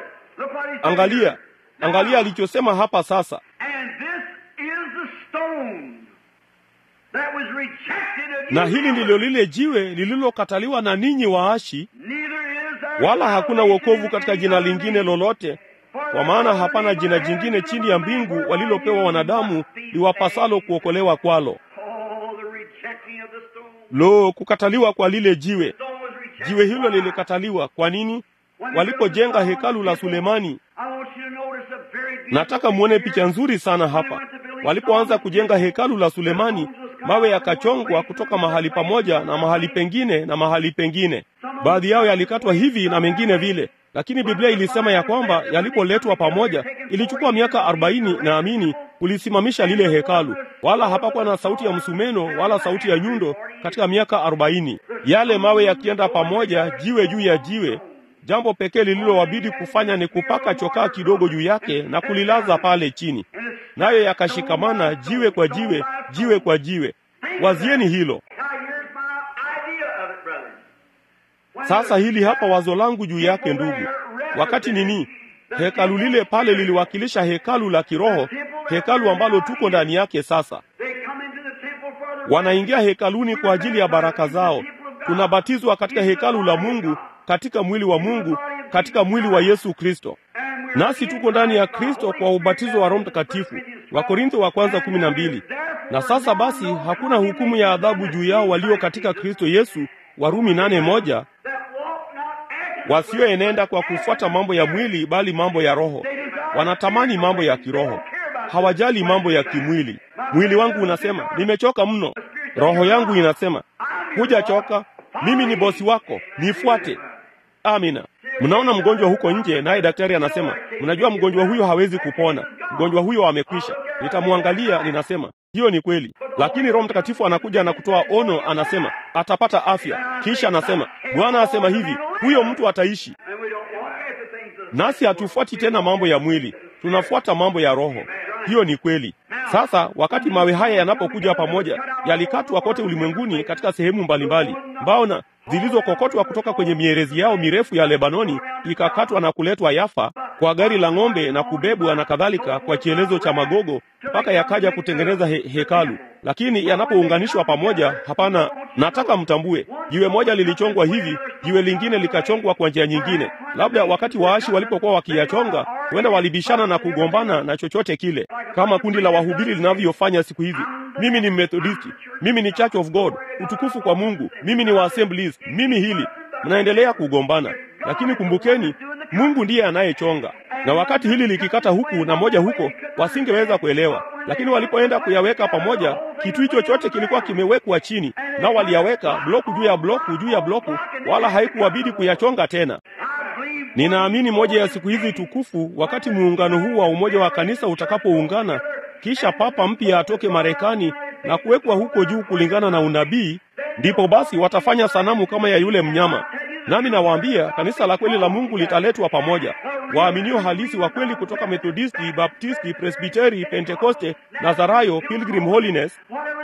A: Angalia, angalia alichosema hapa sasa. Na hili ndilo lile jiwe lililokataliwa na ninyi waashi, wala hakuna wokovu katika jina lingine lolote, kwa maana hapana jina jingine chini ya mbingu walilopewa wanadamu liwapasalo kuokolewa kwalo. Lo, kukataliwa kwa lile jiwe! Jiwe hilo lilikataliwa. Kwa nini? Walipojenga hekalu la Sulemani. Nataka muone picha nzuri sana hapa. Walipoanza kujenga hekalu la Sulemani, mawe yakachongwa kutoka mahali pamoja na mahali pengine na mahali pengine. Baadhi yao yalikatwa hivi na mengine vile, lakini Biblia ilisema ya kwamba yalipoletwa pamoja ilichukua miaka arobaini na amini kulisimamisha lile hekalu, wala hapakuwa na sauti ya msumeno wala sauti ya nyundo katika miaka arobaini. Yale mawe yakienda pamoja, jiwe juu ya jiwe, jambo pekee lililowabidi kufanya ni kupaka chokaa kidogo juu yake na kulilaza pale chini, nayo yakashikamana jiwe kwa jiwe, jiwe kwa jiwe. Wazieni hilo sasa. Hili hapa wazo langu juu yake, ndugu. Wakati nini hekalu lile pale liliwakilisha hekalu la kiroho, hekalu ambalo tuko ndani yake sasa. Wanaingia hekaluni kwa ajili ya baraka zao. Tunabatizwa katika hekalu la Mungu, katika mwili wa Mungu, katika mwili wa Yesu Kristo, nasi tuko ndani ya Kristo kwa ubatizo wa Roho Mtakatifu. Wakorintho wa kwanza kumi na mbili. Na sasa basi hakuna hukumu ya adhabu juu yao walio katika Kristo Yesu, Warumi nane moja, wasioenenda kwa kufuata mambo ya mwili, bali mambo ya Roho. Wanatamani mambo ya kiroho, hawajali mambo ya kimwili. Mwili wangu unasema nimechoka mno, roho yangu inasema hujachoka, mimi ni bosi wako, nifuate. Amina. Mnaona mgonjwa huko nje, naye daktari anasema, mnajua mgonjwa huyo hawezi kupona, mgonjwa huyo amekwisha. Nitamwangalia, ninasema hiyo ni kweli, lakini Roho Mtakatifu anakuja na kutoa ono, anasema atapata afya. Kisha anasema Bwana asema hivi, huyo mtu ataishi. Nasi hatufuati tena mambo ya mwili, tunafuata mambo ya Roho. Hiyo ni kweli. Sasa wakati mawe haya yanapokuja pamoja, yalikatwa kote ulimwenguni katika sehemu mbalimbali, mbao na zilizokokotwa kutoka kwenye mierezi yao mirefu ya Lebanoni, ikakatwa na kuletwa Yafa kwa gari la ng'ombe na kubebwa na kadhalika kwa kielezo cha magogo mpaka yakaja kutengeneza he hekalu. Lakini yanapounganishwa pamoja, hapana, nataka mtambue, jiwe moja lilichongwa hivi, jiwe lingine likachongwa kwa njia nyingine. Labda wakati waashi walipokuwa wakiyachonga, huenda walibishana na kugombana na chochote kile, kama kundi la wahubiri linavyofanya siku hizi. Mimi ni Methodisti, mimi ni Church of God, utukufu kwa Mungu, mimi ni wa Assemblies, mimi hili. Mnaendelea kugombana, lakini kumbukeni, Mungu ndiye anayechonga. Na wakati hili likikata huku na moja huko, wasingeweza kuelewa, lakini walipoenda kuyaweka pamoja, kitu hicho chote kilikuwa kimewekwa chini, nao waliyaweka bloku juu ya bloku juu ya bloku, wala haikuwabidi kuyachonga tena. Ninaamini moja ya siku hizi tukufu, wakati muungano huu wa umoja wa kanisa utakapoungana, kisha papa mpya atoke Marekani na kuwekwa huko juu kulingana na unabii, ndipo basi watafanya sanamu kama ya yule mnyama. Nami nawaambia kanisa la kweli la Mungu litaletwa pamoja, waaminio halisi wa kweli kutoka Methodisti, Baptisti, Presbiteri, Pentekoste, Nazarayo, Pilgrim Holiness,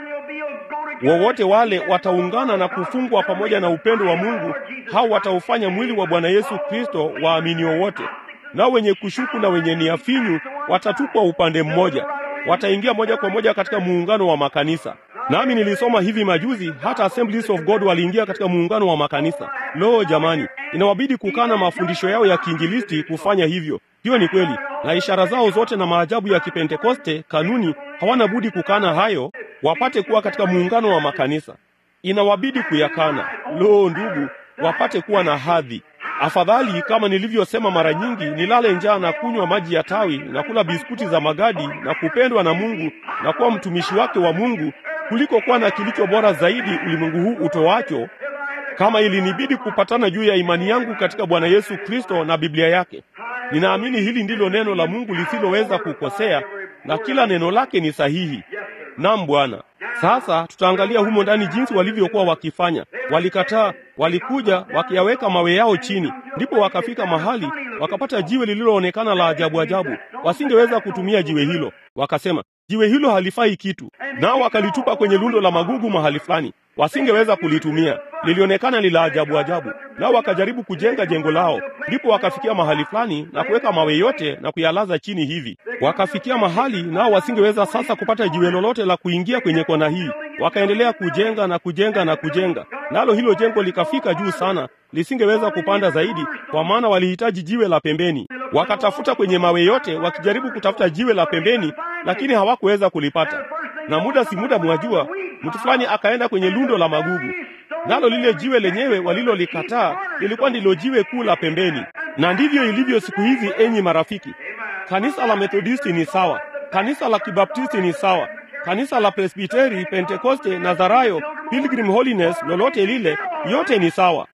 A: wowote wale wataungana na kufungwa pamoja na upendo wa Mungu. Hao wataufanya mwili wa Bwana Yesu Kristo, waaminio wote. Nao wenye kushuku na wenye nia finyu watatupwa upande mmoja, wataingia moja kwa moja katika muungano wa makanisa. Nami nilisoma hivi majuzi, hata Assemblies of God waliingia katika muungano wa makanisa. Lo, jamani, inawabidi kukana mafundisho yao ya kiinjilisti kufanya hivyo. Hiyo ni kweli, na ishara zao zote na maajabu ya Kipentekoste, kanuni, hawana budi kukana hayo wapate kuwa katika muungano wa makanisa. Inawabidi kuyakana. Lo, ndugu, wapate kuwa na hadhi. Afadhali kama nilivyosema mara nyingi, nilale njaa na kunywa maji ya tawi na kula biskuti za magadi na kupendwa na Mungu na kuwa mtumishi wake wa Mungu kuliko kuwa na kilicho bora zaidi ulimwengu huu utoacho, kama ilinibidi kupatana juu ya imani yangu katika Bwana Yesu Kristo na Biblia yake. Ninaamini hili ndilo neno la Mungu lisiloweza kukosea na kila neno lake ni sahihi. Naam Bwana. Sasa tutaangalia humo ndani jinsi walivyokuwa wakifanya. Walikataa, walikuja wakiyaweka mawe yao chini, ndipo wakafika mahali wakapata jiwe lililoonekana la ajabu ajabu. Wasingeweza kutumia jiwe hilo, wakasema jiwe hilo halifai kitu, nao wakalitupa kwenye lundo la magugu mahali fulani. Wasingeweza kulitumia, lilionekana ni la ajabu ajabu. Nao wakajaribu kujenga jengo lao, ndipo wakafikia mahali fulani na kuweka mawe yote na kuyalaza chini hivi. Wakafikia mahali nao wasingeweza sasa kupata jiwe lolote la kuingia kwenye kona hii. Wakaendelea kujenga na kujenga na kujenga, nalo hilo jengo likafika juu sana, lisingeweza kupanda zaidi, kwa maana walihitaji jiwe la pembeni. Wakatafuta kwenye mawe yote, wakijaribu kutafuta jiwe la pembeni, lakini hawakuweza kulipata. Na muda si muda, mwajua, mtu fulani akaenda kwenye lundo la magugu, nalo lile jiwe lenyewe walilolikataa lilikuwa ndilo jiwe kuu la pembeni. Na ndivyo ilivyo siku hizi, enyi marafiki. Kanisa la Methodisti ni sawa, kanisa la Kibaptisti ni sawa, kanisa la Presbiteri, Pentekoste, Nazarayo, Pilgrim Holiness, lolote lile, yote ni sawa.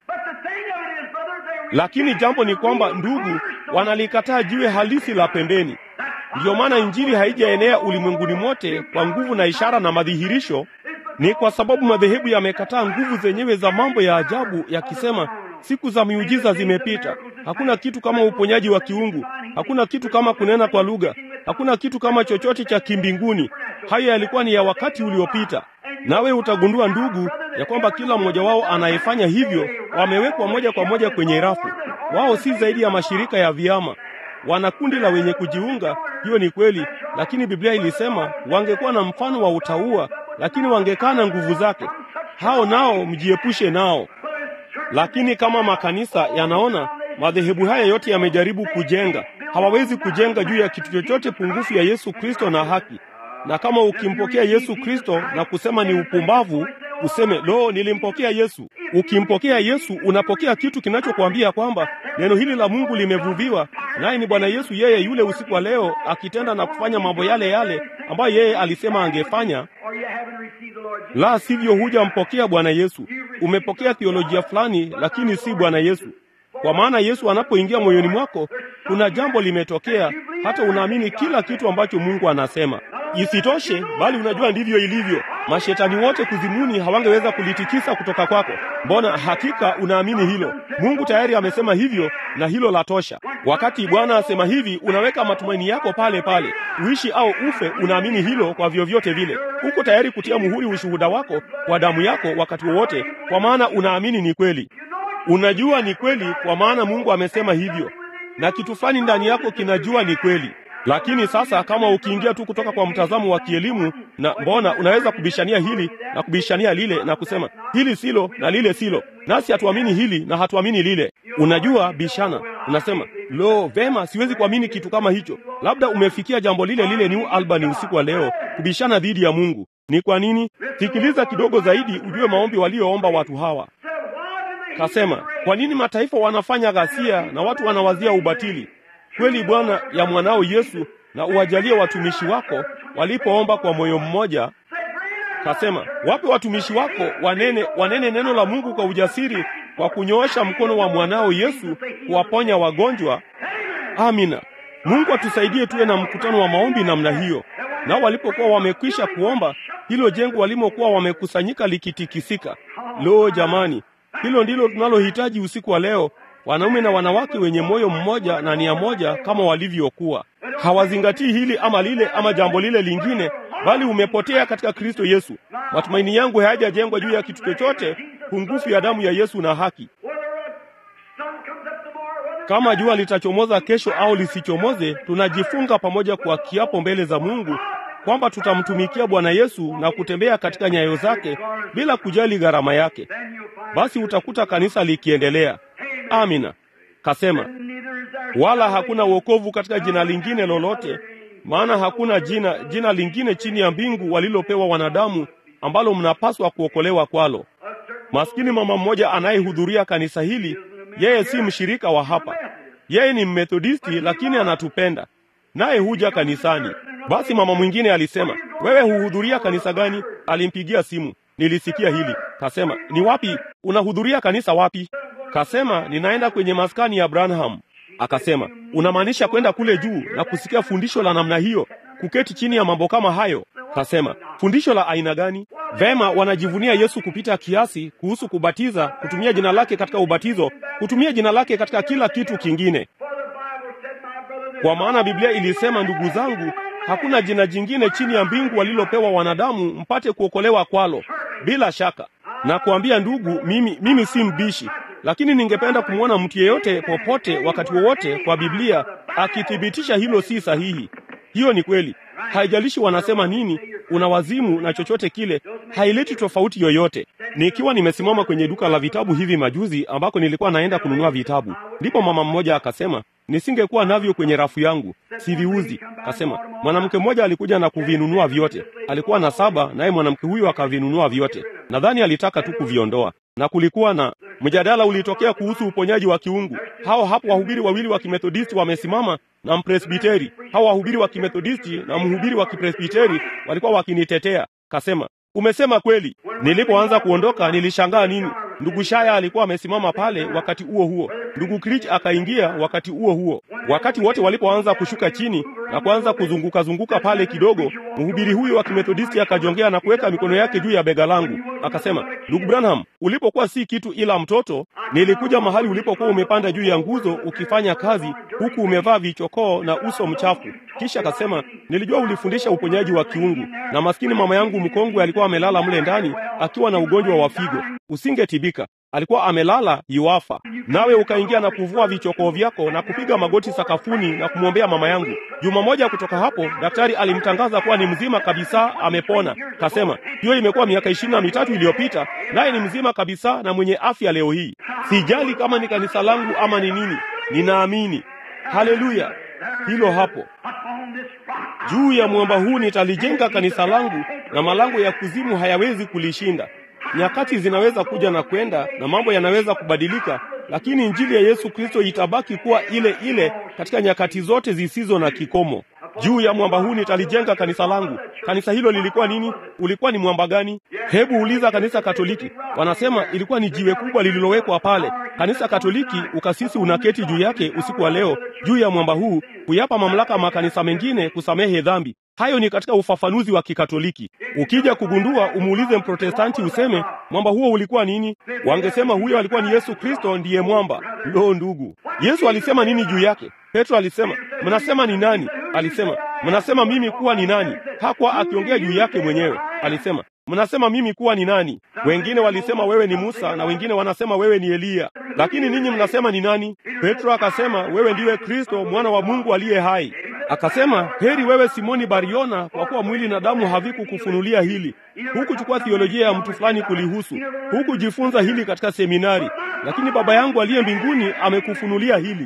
A: Lakini jambo ni kwamba, ndugu, wanalikataa jiwe halisi la pembeni. Ndiyo maana injili haijaenea ulimwenguni mote kwa nguvu na ishara na madhihirisho. Ni kwa sababu madhehebu yamekataa nguvu zenyewe za mambo ya ajabu, yakisema siku za miujiza zimepita. Hakuna kitu kama uponyaji wa kiungu, hakuna kitu kama kunena kwa lugha, hakuna kitu kama chochote cha kimbinguni. Hayo yalikuwa ni ya wakati uliopita. Nawe utagundua ndugu, ya kwamba kila mmoja wao anayefanya hivyo wamewekwa moja kwa moja kwenye rafu. Wao si zaidi ya mashirika ya vyama, wana kundi la wenye kujiunga. Hiyo ni kweli, lakini Biblia ilisema wangekuwa na mfano wa utauwa, lakini wangekana nguvu zake. Hao nao mjiepushe nao. Lakini kama makanisa yanaona madhehebu haya yote yamejaribu kujenga, hawawezi kujenga juu ya kitu chochote pungufu ya Yesu Kristo na haki. Na kama ukimpokea Yesu Kristo na kusema ni upumbavu, useme lo, nilimpokea Yesu. Ukimpokea Yesu, unapokea kitu kinachokuambia kwamba neno hili la Mungu limevuviwa, naye ni Bwana Yesu, yeye yule usiku wa leo akitenda na kufanya mambo yale yale ambayo yeye alisema angefanya. La sivyo, hujampokea Bwana Yesu. Umepokea theolojia fulani, lakini si Bwana Yesu. Kwa maana Yesu anapoingia moyoni mwako, kuna jambo limetokea, hata unaamini kila kitu ambacho Mungu anasema. Isitoshe, bali unajua ndivyo ilivyo. Mashetani wote kuzimuni hawangeweza kulitikisa kutoka kwako. Mbona hakika unaamini hilo? Mungu tayari amesema hivyo, na hilo la tosha. Wakati Bwana asema hivi, unaweka matumaini yako pale pale, uishi au ufe, unaamini hilo kwa vyovyote vile. Uko tayari kutia muhuri ushuhuda wako kwa damu yako wakati wowote, kwa maana unaamini ni kweli. Unajua ni kweli, kwa maana Mungu amesema hivyo, na kitu fulani ndani yako kinajua ni kweli. Lakini sasa kama ukiingia tu kutoka kwa mtazamo wa kielimu, na mbona unaweza kubishania hili na kubishania lile na kusema hili silo na lile silo, nasi hatuamini hili na hatuamini lile. Unajua, bishana, unasema lo, vema, siwezi kuamini kitu kama hicho. Labda umefikia jambo lile lile New Albany usiku wa leo, kubishana dhidi ya Mungu. Ni kwa nini? Sikiliza kidogo zaidi, ujue maombi walioomba watu hawa. Kasema, kwa nini mataifa wanafanya ghasia na watu wanawazia ubatili? Kweli Bwana ya mwanao Yesu, na uwajalie watumishi wako walipoomba kwa moyo mmoja. Kasema, wape watumishi wako wanene, wanene neno la Mungu kwa ujasiri, kwa kunyoosha mkono wa mwanao Yesu kuwaponya wagonjwa. Amina. Mungu atusaidie tuwe na mkutano wa maombi namna hiyo. Nao walipokuwa wamekwisha kuomba, hilo jengo walimokuwa wamekusanyika likitikisika. Lo, jamani, hilo ndilo tunalohitaji usiku wa leo, wanaume na wanawake wenye moyo mmoja na nia moja kama walivyokuwa. Hawazingatii hili ama lile ama jambo lile lingine, bali umepotea katika Kristo Yesu. Matumaini yangu hayajajengwa juu ya kitu chochote pungufu ya damu ya Yesu na haki. Kama jua litachomoza kesho au lisichomoze, tunajifunga pamoja kwa kiapo mbele za Mungu kwamba tutamtumikia Bwana Yesu na kutembea katika nyayo zake bila kujali gharama yake. Basi utakuta kanisa likiendelea. Amina. Kasema, wala hakuna wokovu katika jina lingine lolote, maana hakuna jina jina lingine chini ya mbingu walilopewa wanadamu ambalo mnapaswa kuokolewa kwalo. Maskini mama mmoja anayehudhuria kanisa hili, yeye si mshirika wa hapa. Yeye ni Mmethodisti, lakini anatupenda naye huja kanisani. Basi mama mwingine alisema, wewe huhudhuria kanisa gani? Alimpigia simu, nilisikia hili. Kasema, ni wapi? Unahudhuria kanisa wapi? Kasema, ninaenda kwenye maskani ya Branham. Akasema, unamaanisha kwenda kule juu na kusikia fundisho la namna hiyo, kuketi chini ya mambo kama hayo? Kasema, fundisho la aina gani? Vema, wanajivunia Yesu kupita kiasi kuhusu kubatiza, kutumia jina lake katika ubatizo, kutumia jina lake katika kila kitu kingine. Kwa maana Biblia ilisema, ndugu zangu, hakuna jina jingine chini ya mbingu walilopewa wanadamu mpate kuokolewa kwalo. Bila shaka na kuambia ndugu, mimi, mimi si mbishi, lakini ningependa kumwona mtu yeyote popote wakati wowote kwa Biblia akithibitisha hilo si sahihi. Hiyo ni kweli, haijalishi wanasema nini, una wazimu na chochote kile, haileti tofauti yoyote. Nikiwa nimesimama kwenye duka la vitabu hivi majuzi, ambako nilikuwa naenda kununua vitabu, ndipo mama mmoja akasema nisingekuwa navyo kwenye rafu yangu, siviuzi. Kasema mwanamke mmoja alikuja na kuvinunua vyote, alikuwa na saba, naye mwanamke huyo akavinunua vyote. Nadhani alitaka tu kuviondoa, na kulikuwa na mjadala ulitokea kuhusu uponyaji wa kiungu. Hao hapo wahubiri wawili wa kimethodisti wamesimama na mpresbiteri. Hao wahubiri wa kimethodisti na mhubiri wa kipresbiteri walikuwa wakinitetea. Kasema umesema kweli. Nilipoanza kuondoka, nilishangaa nini. Ndugu Shaya alikuwa amesimama pale wakati huo huo, ndugu Krich akaingia wakati huo huo. Wakati wote walipoanza kushuka chini na kuanza kuzunguka zunguka pale kidogo, mhubiri huyo wa kimethodisti akajongea na kuweka mikono yake juu ya bega langu, akasema, ndugu Branham, ulipokuwa si kitu ila mtoto, nilikuja mahali ulipokuwa umepanda juu ya nguzo ukifanya kazi, huku umevaa vichokoo na uso mchafu. Kisha akasema, nilijua ulifundisha uponyaji wa kiungu, na maskini mama yangu mkongwe alikuwa amelala mle ndani akiwa na ugonjwa wa figo, usingetibika alikuwa amelala yuafa, nawe ukaingia na kuvua vichokoo vyako na kupiga magoti sakafuni na kumwombea mama yangu. Juma moja kutoka hapo, daktari alimtangaza kuwa ni mzima kabisa, amepona. Kasema hiyo imekuwa miaka ishirini na mitatu iliyopita, naye ni mzima kabisa na mwenye afya leo hii. Sijali kama ni kanisa langu ama ni nini, ninaamini. Haleluya! Hilo hapo juu ya mwamba huu nitalijenga kanisa langu, na malango ya kuzimu hayawezi kulishinda. Nyakati zinaweza kuja na kwenda na mambo yanaweza kubadilika, lakini injili ya Yesu Kristo itabaki kuwa ile ile katika nyakati zote zisizo na kikomo. Juu ya mwamba huu nitalijenga kanisa langu. Kanisa hilo lilikuwa nini? Ulikuwa ni mwamba gani? Hebu uliza kanisa Katoliki, wanasema ilikuwa ni jiwe kubwa lililowekwa pale. kanisa Katoliki, ukasisi unaketi juu yake usiku wa leo, juu ya mwamba huu, kuyapa mamlaka makanisa mengine kusamehe dhambi. Hayo ni katika ufafanuzi wa Kikatoliki. Ukija kugundua, umuulize Mprotestanti useme mwamba huo ulikuwa nini, wangesema huyo alikuwa ni Yesu Kristo, ndiye mwamba. Lo, ndugu, Yesu alisema nini juu yake? Petro alisema, mnasema ni nani? Alisema, mnasema mimi kuwa ni nani? Hakuwa akiongea juu yake mwenyewe. Alisema, mnasema mimi kuwa ni nani? Wengine walisema wewe ni Musa na wengine wanasema wewe ni Eliya, lakini ninyi mnasema ni nani? Petro akasema, wewe ndiwe Kristo mwana wa Mungu aliye hai. Akasema, heri wewe Simoni Bariona, kwa kuwa mwili na damu havikukufunulia hili. Hukuchukua thiolojia ya mtu fulani kulihusu, hukujifunza hili katika seminari, lakini Baba yangu aliye mbinguni amekufunulia hili.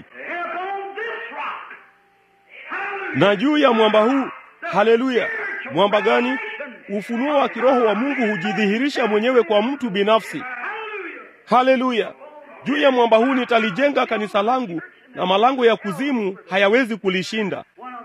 A: Na juu ya mwamba huu, haleluya! Mwamba gani? Ufunuo wa kiroho wa Mungu hujidhihirisha mwenyewe kwa mtu binafsi. Haleluya! Juu ya mwamba huu nitalijenga kanisa langu, na malango ya kuzimu hayawezi kulishinda.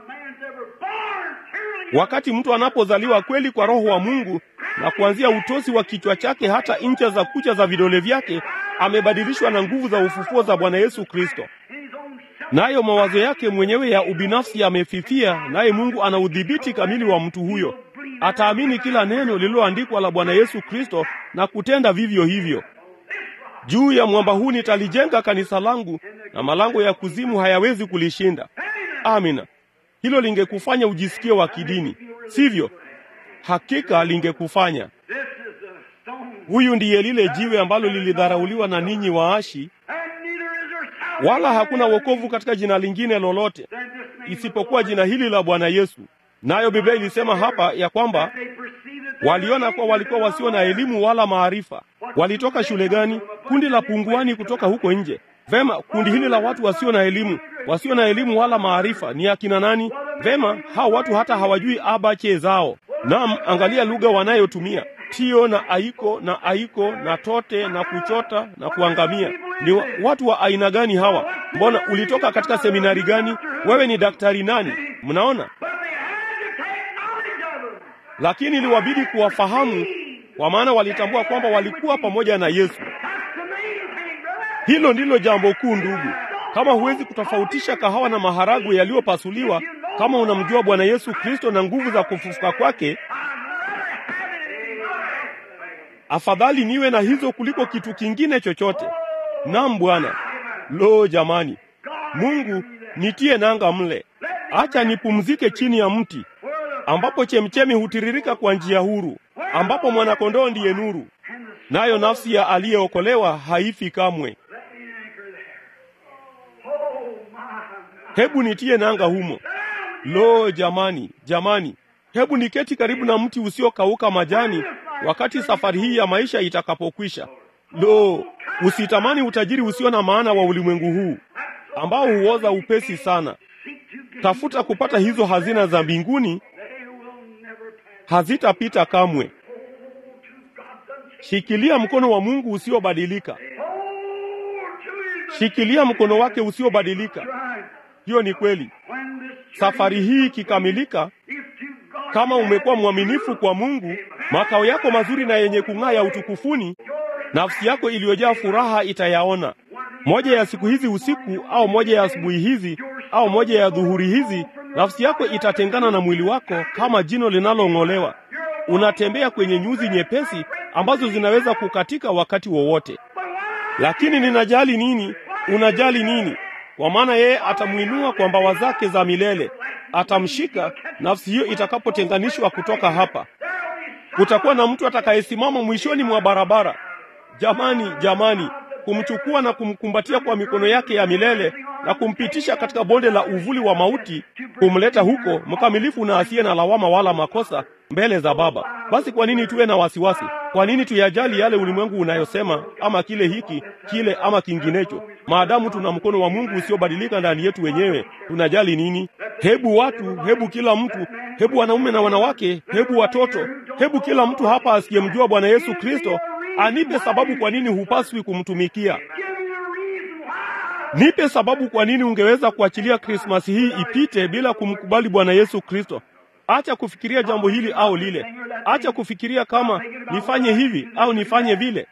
A: Wakati mtu anapozaliwa kweli kwa Roho wa Mungu, na kuanzia utosi wa kichwa chake hata ncha za kucha za vidole vyake, amebadilishwa na nguvu za ufufuo za Bwana Yesu Kristo nayo mawazo yake mwenyewe ya ubinafsi yamefifia, naye Mungu ana udhibiti kamili wa mtu huyo. Ataamini kila neno lililoandikwa la Bwana Yesu Kristo na kutenda vivyo hivyo. Juu ya mwamba huu nitalijenga kanisa langu, na malango ya kuzimu hayawezi kulishinda. Amina. Hilo lingekufanya ujisikie wa kidini, sivyo? Hakika lingekufanya. Huyu ndiye lile jiwe ambalo lilidharauliwa na ninyi waashi wala hakuna wokovu katika jina lingine lolote isipokuwa jina hili la Bwana Yesu. Nayo Biblia ilisema hapa ya kwamba waliona kuwa walikuwa wasio na elimu wala maarifa. Walitoka shule gani? Kundi la punguani kutoka huko nje. Vema, kundi hili la watu wasio na elimu, wasio na elimu wala maarifa ni akina nani? Vema, hao watu hata hawajui abache zao. Naam, angalia lugha wanayotumia tio na aiko na aiko na tote na kuchota na kuangamia. Ni watu wa aina gani hawa? Mbona ulitoka katika seminari gani? Wewe ni daktari nani? Mnaona, lakini iliwabidi kuwafahamu, kwa maana walitambua kwamba walikuwa pamoja na Yesu. Hilo ndilo jambo kuu, ndugu. Kama huwezi kutofautisha kahawa na maharagwe yaliyopasuliwa, kama unamjua Bwana Yesu Kristo na nguvu za kufufuka kwake, afadhali niwe na hizo kuliko kitu kingine chochote. Naam Bwana. Lo, jamani, Mungu nitie nanga mle, acha nipumzike chini ya mti ambapo chemchemi hutiririka kwa njia huru, ambapo mwanakondoo ndiye nuru, nayo nafsi ya aliyeokolewa haifi kamwe. Hebu nitie nanga humo. Lo, jamani, jamani, hebu niketi karibu na mti usiokauka majani wakati safari hii ya maisha itakapokwisha. Lo, usitamani utajiri usio na maana wa ulimwengu huu ambao huoza upesi sana. Tafuta kupata hizo hazina za mbinguni, hazitapita kamwe. Shikilia mkono wa Mungu usiobadilika, shikilia mkono wake usiobadilika. Hiyo ni kweli. Safari hii ikikamilika, kama umekuwa mwaminifu kwa Mungu, makao yako mazuri na yenye kung'aa ya utukufuni, nafsi yako iliyojaa furaha itayaona. Moja ya siku hizi usiku, au moja ya asubuhi hizi, au moja ya dhuhuri hizi, nafsi yako itatengana na mwili wako kama jino linalong'olewa. Unatembea kwenye nyuzi nyepesi ambazo zinaweza kukatika wakati wowote. Lakini ninajali nini? Unajali nini? Kwa maana yeye atamwinua kwa mbawa zake za milele, atamshika nafsi hiyo itakapotenganishwa kutoka hapa. Kutakuwa na mtu atakayesimama mwishoni mwa barabara. Jamani, jamani, kumchukua na kumkumbatia kwa mikono yake ya milele na kumpitisha katika bonde la uvuli wa mauti, kumleta huko mkamilifu na asiye na lawama wala makosa mbele za Baba. Basi kwa nini tuwe na wasiwasi? Kwa nini tuyajali yale ulimwengu unayosema, ama kile hiki kile ama kinginecho? Maadamu tuna mkono wa Mungu usiobadilika ndani yetu wenyewe, tunajali nini? Hebu watu, hebu kila mtu, hebu wanaume na wanawake, hebu watoto, hebu kila mtu hapa asiyemjua Bwana Yesu Kristo anipe sababu kwa nini hupaswi kumtumikia. Nipe sababu kwa nini ungeweza kuachilia Krismasi hii ipite bila kumkubali Bwana Yesu Kristo. Acha kufikiria jambo hili au lile. Acha kufikiria kama nifanye hivi au nifanye vile.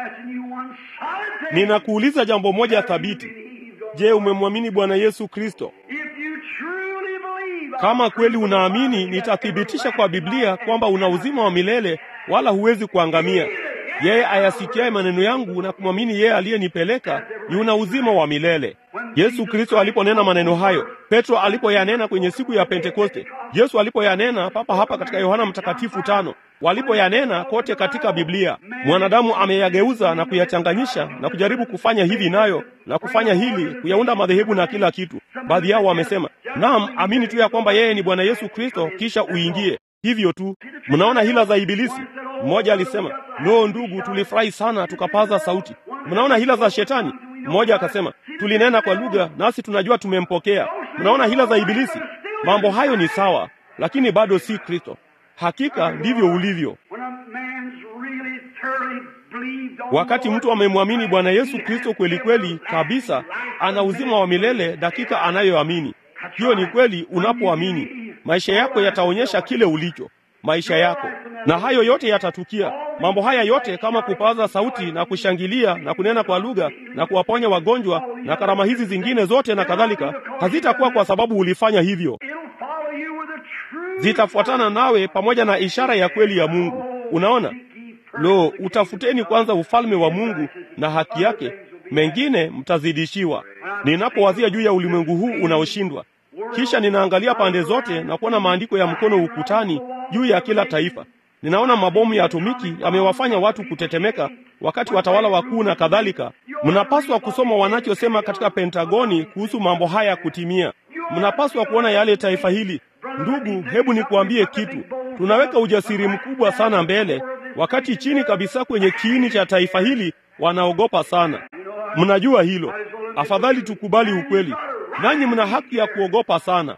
A: Ninakuuliza jambo moja thabiti. Je, umemwamini Bwana Yesu Kristo? Kama kweli unaamini, nitathibitisha kwa Biblia kwamba una uzima wa milele, wala huwezi kuangamia. Yeye ayasikiaye maneno yangu na kumwamini yeye aliyenipeleka yuna uzima wa milele. Yesu Kristo aliponena maneno hayo, Petro alipoyanena kwenye siku ya Pentekoste, Yesu alipoyanena papa hapa katika Yohana Mtakatifu tano, walipoyanena kote katika Biblia, mwanadamu ameyageuza na kuyachanganyisha na kujaribu kufanya hivi nayo na kufanya hili, kuyaunda madhehebu na kila kitu. Baadhi yao wamesema, naam, amini tu ya kwamba yeye ni Bwana Yesu Kristo, kisha uingie hivyo tu. Mnaona hila za Ibilisi. Mmoja alisema, lo, ndugu, tulifurahi sana tukapaza sauti. Mnaona hila za Shetani. Mmoja akasema, tulinena kwa lugha nasi tunajua tumempokea. Mnaona hila za Ibilisi. Mambo hayo ni sawa, lakini bado si Kristo. Hakika ndivyo ulivyo. Wakati mtu amemwamini Bwana Yesu Kristo kweli kweli kabisa, ana uzima wa milele dakika anayoamini. Hiyo ni kweli. Unapoamini, maisha yako yataonyesha kile ulicho maisha yako, na hayo yote yatatukia. Mambo haya yote kama kupaza sauti na kushangilia na kunena kwa lugha na kuwaponya wagonjwa na karama hizi zingine zote na kadhalika, hazitakuwa kwa sababu ulifanya hivyo. Zitafuatana nawe pamoja na ishara ya kweli ya Mungu. Unaona, lo, utafuteni kwanza ufalme wa Mungu na haki yake, mengine mtazidishiwa. Ninapowazia juu ya ulimwengu huu unaoshindwa kisha ninaangalia pande zote na kuona maandiko ya mkono ukutani juu ya kila taifa. Ninaona mabomu ya atomiki yamewafanya watu kutetemeka, wakati watawala wakuu na kadhalika. Mnapaswa kusoma wanachosema katika Pentagoni kuhusu mambo haya kutimia. Mnapaswa kuona yale taifa hili. Ndugu, hebu nikuambie kitu. Tunaweka ujasiri mkubwa sana mbele, wakati chini kabisa kwenye kiini cha taifa hili wanaogopa sana. Mnajua hilo. Afadhali tukubali ukweli. Nanyi mna haki ya kuogopa sana.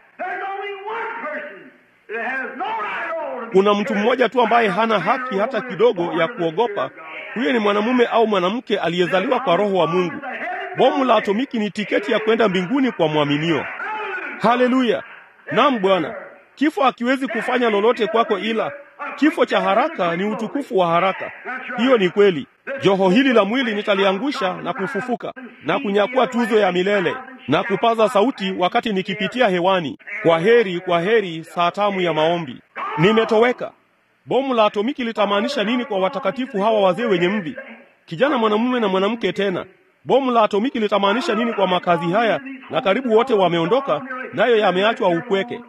A: Kuna mtu mmoja tu ambaye hana haki hata kidogo ya kuogopa. Huyo ni mwanamume au mwanamke aliyezaliwa kwa Roho wa Mungu. Bomu la atomiki ni tiketi ya kwenda mbinguni kwa mwaminio. Haleluya! Naam Bwana, kifo hakiwezi kufanya lolote kwako, ila kifo cha haraka ni utukufu wa haraka. Hiyo ni kweli. Joho hili la mwili nitaliangusha na kufufuka na kunyakua tuzo ya milele na kupaza sauti wakati nikipitia hewani, kwa heri, kwa heri, saa tamu ya maombi. Nimetoweka. Bomu la atomiki litamaanisha nini kwa watakatifu hawa wazee wenye mvi, kijana mwanamume na mwanamke tena? Bomu la atomiki litamaanisha nini kwa makazi haya, na karibu wote wameondoka, nayo yameachwa upweke.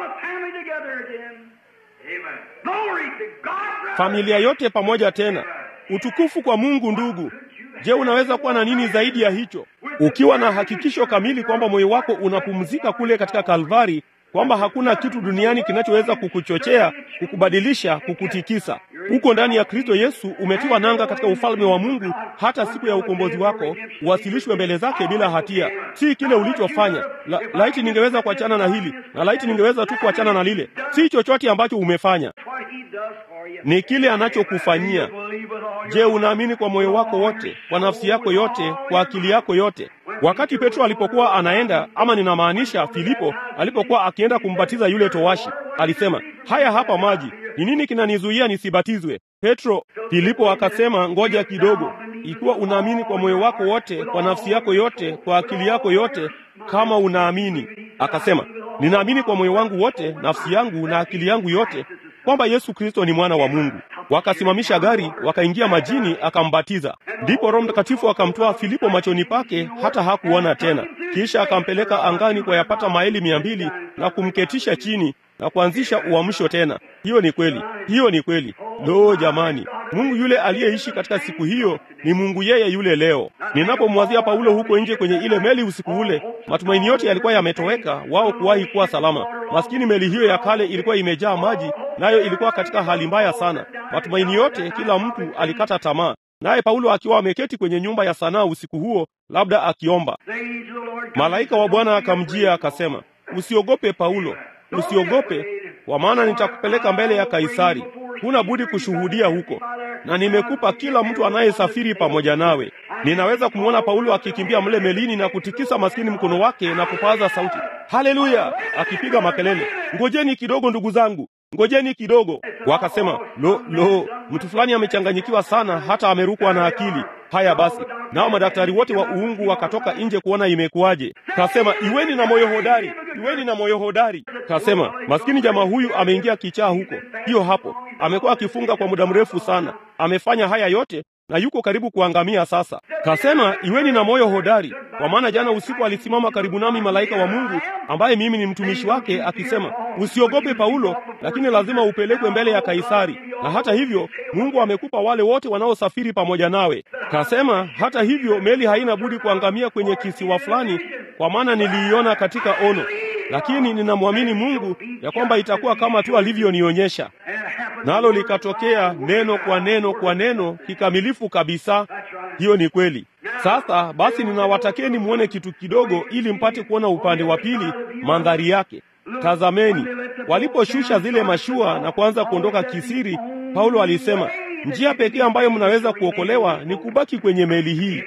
A: Familia yote pamoja tena. Utukufu kwa Mungu. Ndugu, je, unaweza kuwa na nini zaidi ya hicho? Ukiwa na hakikisho kamili kwamba moyo wako unapumzika kule katika Kalvari, kwamba hakuna kitu duniani kinachoweza kukuchochea, kukubadilisha, kukutikisa. Uko ndani ya Kristo Yesu, umetiwa nanga katika ufalme wa Mungu, hata siku ya ukombozi wako uwasilishwe mbele zake bila hatia. Si kile ulichofanya. La, laiti ningeweza kuachana na hili na laiti ningeweza tu kuachana na lile. Si chochote ambacho umefanya, ni kile anachokufanyia. Je, unaamini kwa moyo wako wote, kwa nafsi yako yote, kwa akili yako yote? Wakati Petro alipokuwa anaenda, ama ninamaanisha Filipo alipokuwa akienda kumbatiza yule towashi, alisema, haya hapa maji, ni nini kinanizuia nisibatizwe? Petro, Filipo akasema, ngoja kidogo. Ikiwa unaamini kwa moyo wako wote, kwa nafsi yako yote, kwa akili yako yote, kama unaamini. Akasema, ninaamini kwa moyo wangu wote, nafsi yangu na akili yangu yote kwamba Yesu Kristo ni mwana wa Mungu. Wakasimamisha gari, wakaingia majini, akambatiza. Ndipo Roho Mtakatifu akamtoa Filipo machoni pake, hata hakuona tena. Kisha akampeleka angani kwa yapata maili mia mbili na kumketisha chini na kuanzisha uamsho tena. Hiyo ni kweli, hiyo ni kweli. Lo, jamani, Mungu yule aliyeishi katika siku hiyo ni Mungu yeye yule leo. Ninapomwazia Paulo huko nje kwenye ile meli usiku ule, matumaini yote yalikuwa yametoweka wao kuwahi kuwa salama. Maskini meli hiyo ya kale ilikuwa imejaa maji, nayo ilikuwa katika hali mbaya sana. Matumaini yote, kila mtu alikata tamaa. Naye Paulo akiwa ameketi kwenye nyumba ya sanaa usiku huo, labda akiomba, malaika wa Bwana akamjia akasema, usiogope Paulo, usiogope, kwa maana nitakupeleka mbele ya Kaisari. Huna budi kushuhudia huko, na nimekupa kila mtu anayesafiri pamoja nawe. Ninaweza kumwona Paulo akikimbia mle melini na kutikisa maskini mkono wake na kupaza sauti, haleluya, akipiga makelele, ngojeni kidogo ndugu zangu, ngojeni kidogo. Wakasema, lo lo, mtu fulani amechanganyikiwa sana, hata amerukwa na akili. Haya basi, nao madaktari wote wa uungu wakatoka nje kuona imekuwaje. Kasema, iweni na moyo hodari, iweni na moyo hodari. Kasema, maskini jamaa huyu ameingia kichaa huko, hiyo hapo, amekuwa akifunga kwa muda mrefu sana, amefanya haya yote na yuko karibu kuangamia sasa. Kasema, iweni na moyo hodari, kwa maana jana usiku alisimama karibu nami malaika wa Mungu ambaye mimi ni mtumishi wake, akisema, usiogope Paulo, lakini lazima upelekwe mbele ya Kaisari, na hata hivyo Mungu amekupa wale wote wanaosafiri pamoja nawe. Kasema, hata hivyo meli haina budi kuangamia kwenye kisiwa fulani, kwa maana niliiona katika ono, lakini ninamwamini Mungu ya kwamba itakuwa kama tu alivyonionyesha. Nalo likatokea neno kwa neno kwa neno kikamilifu kabisa. Hiyo ni kweli. Sasa basi, ninawatakeni muone kitu kidogo, ili mpate kuona upande wa pili mandhari yake. Tazameni, waliposhusha zile mashua na kuanza kuondoka kisiri, Paulo alisema, njia pekee ambayo mnaweza kuokolewa ni kubaki kwenye meli hii.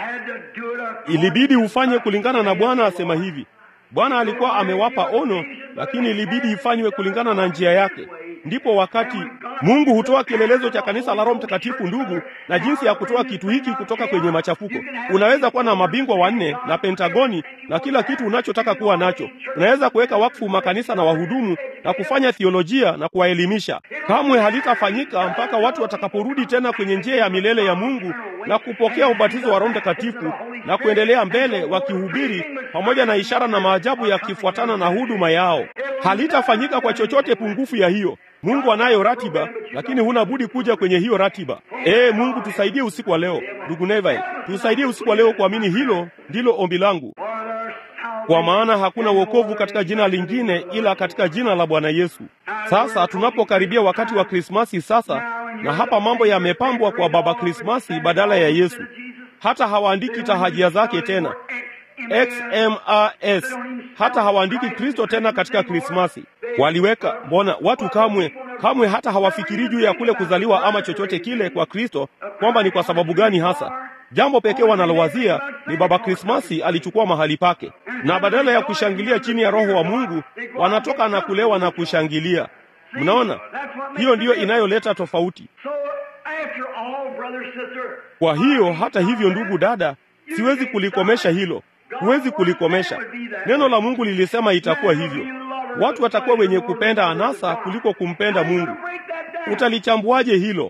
A: Ilibidi ufanye kulingana na Bwana asema hivi. Bwana alikuwa amewapa ono, lakini ilibidi ifanywe kulingana na njia yake. Ndipo wakati Mungu hutoa kielelezo cha kanisa la Roho Mtakatifu, ndugu, na jinsi ya kutoa kitu hiki kutoka kwenye machafuko. Unaweza kuwa na mabingwa wanne na Pentagoni na kila kitu unachotaka kuwa nacho. Unaweza kuweka wakfu makanisa na wahudumu na kufanya theolojia na kuwaelimisha. Kamwe halitafanyika mpaka watu watakaporudi tena kwenye njia ya milele ya Mungu na kupokea ubatizo wa Roho Mtakatifu na kuendelea mbele wakihubiri pamoja na ishara na maajabu yakifuatana na huduma yao. Halitafanyika kwa chochote pungufu ya hiyo. Mungu anayo ratiba, lakini huna budi kuja kwenye hiyo ratiba. Ee Mungu, tusaidie usiku wa leo. Ndugu Neville, tusaidie usiku wa leo kuamini hilo ndilo ombi langu, kwa maana hakuna wokovu katika jina lingine ila katika jina la Bwana Yesu. Sasa tunapokaribia wakati wa Krismasi sasa, na hapa mambo yamepambwa kwa Baba Krismasi badala ya Yesu. Hata hawaandiki tahajia zake tena XMAS, hata hawaandiki Kristo tena katika Krismasi. Waliweka mbona, watu kamwe kamwe hata hawafikiri juu ya kule kuzaliwa ama chochote kile kwa Kristo, kwamba ni kwa sababu gani hasa. Jambo pekee wanalowazia ni Baba Krismasi alichukua mahali pake, na badala ya kushangilia chini ya Roho wa Mungu wanatoka na kulewa na kushangilia. Mnaona, hiyo ndiyo inayoleta tofauti. Kwa hiyo hata hivyo, ndugu dada, siwezi kulikomesha hilo, huwezi kulikomesha. Neno la Mungu lilisema itakuwa hivyo. Watu watakuwa wenye kupenda anasa kuliko kumpenda Mungu. Utalichambuaje hilo?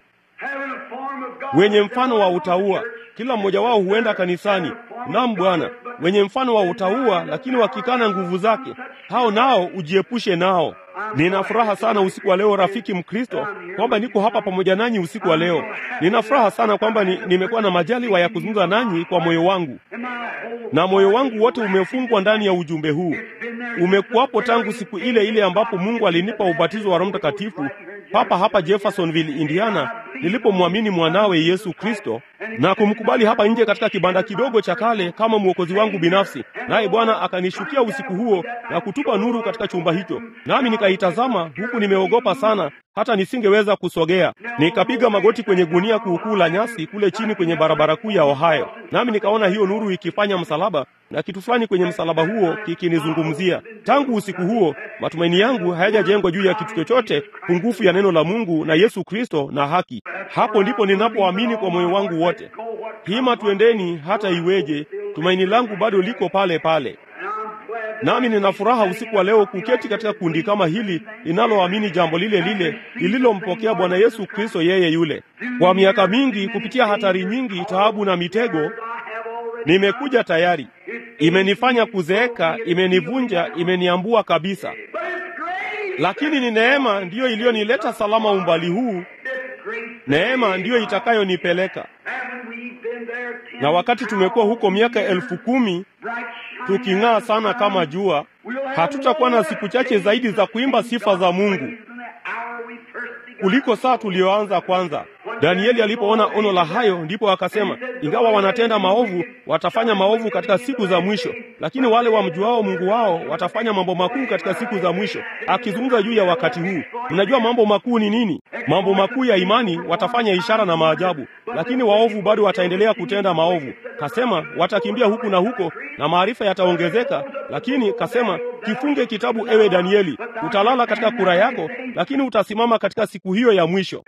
A: Wenye mfano wa utauwa, kila mmoja wao huenda kanisani. Naam Bwana, wenye mfano wa utauwa, lakini wakikana nguvu zake, hao nao ujiepushe nao. Nina furaha sana usiku wa leo, rafiki Mkristo, kwamba niko hapa pamoja nanyi usiku wa leo. Nina furaha sana kwamba ni, nimekuwa na majaliwa ya kuzungumza nanyi kwa moyo wangu, na moyo wangu wote umefungwa ndani ya ujumbe huu. Umekuwapo tangu siku ile ile ambapo Mungu alinipa ubatizo wa Roho Mtakatifu papa hapa Jeffersonville, Indiana, nilipomwamini mwanawe Yesu Kristo na kumkubali hapa nje katika kibanda kidogo cha kale kama mwokozi wangu binafsi. Naye Bwana akanishukia usiku huo na kutupa nuru katika chumba hicho, nami nikaitazama huku nimeogopa sana hata nisingeweza kusogea. Nikapiga magoti kwenye gunia kuukuu la nyasi kule chini kwenye barabara kuu ya Ohio, nami nikaona hiyo nuru ikifanya msalaba na kitu fulani kwenye msalaba huo kikinizungumzia. Tangu usiku huo matumaini yangu hayajajengwa juu ya kitu chochote pungufu ya neno la Mungu na Yesu Kristo na haki. Hapo ndipo ninapoamini kwa moyo wangu wote. Hima, twendeni hata iweje, tumaini langu bado liko pale pale. Nami nina furaha usiku wa leo kuketi katika kundi kama hili linaloamini jambo lile lile lililompokea Bwana Yesu Kristo, yeye yule. Kwa miaka mingi, kupitia hatari nyingi, taabu na mitego, nimekuja tayari. Imenifanya kuzeeka, imenivunja, imeniambua kabisa, lakini ni neema ndiyo iliyonileta salama umbali huu. Neema ndiyo itakayonipeleka. Na wakati tumekuwa huko miaka elfu kumi tuking'aa sana kama jua, hatutakuwa na siku chache zaidi za kuimba sifa za Mungu kuliko saa tuliyoanza kwanza. Danieli alipoona ono la hayo, ndipo akasema, ingawa wanatenda maovu, watafanya maovu katika siku za mwisho, lakini wale wamjuao Mungu wao watafanya mambo makuu katika siku za mwisho. Akizungumza juu ya wakati huu, mnajua mambo makuu ni nini? Mambo makuu ya imani, watafanya ishara na maajabu, lakini waovu bado wataendelea kutenda maovu. Kasema watakimbia huku na huko na maarifa yataongezeka, lakini kasema, kifunge kitabu, ewe Danieli, utalala katika kura yako, lakini utasimama katika siku hiyo ya mwisho.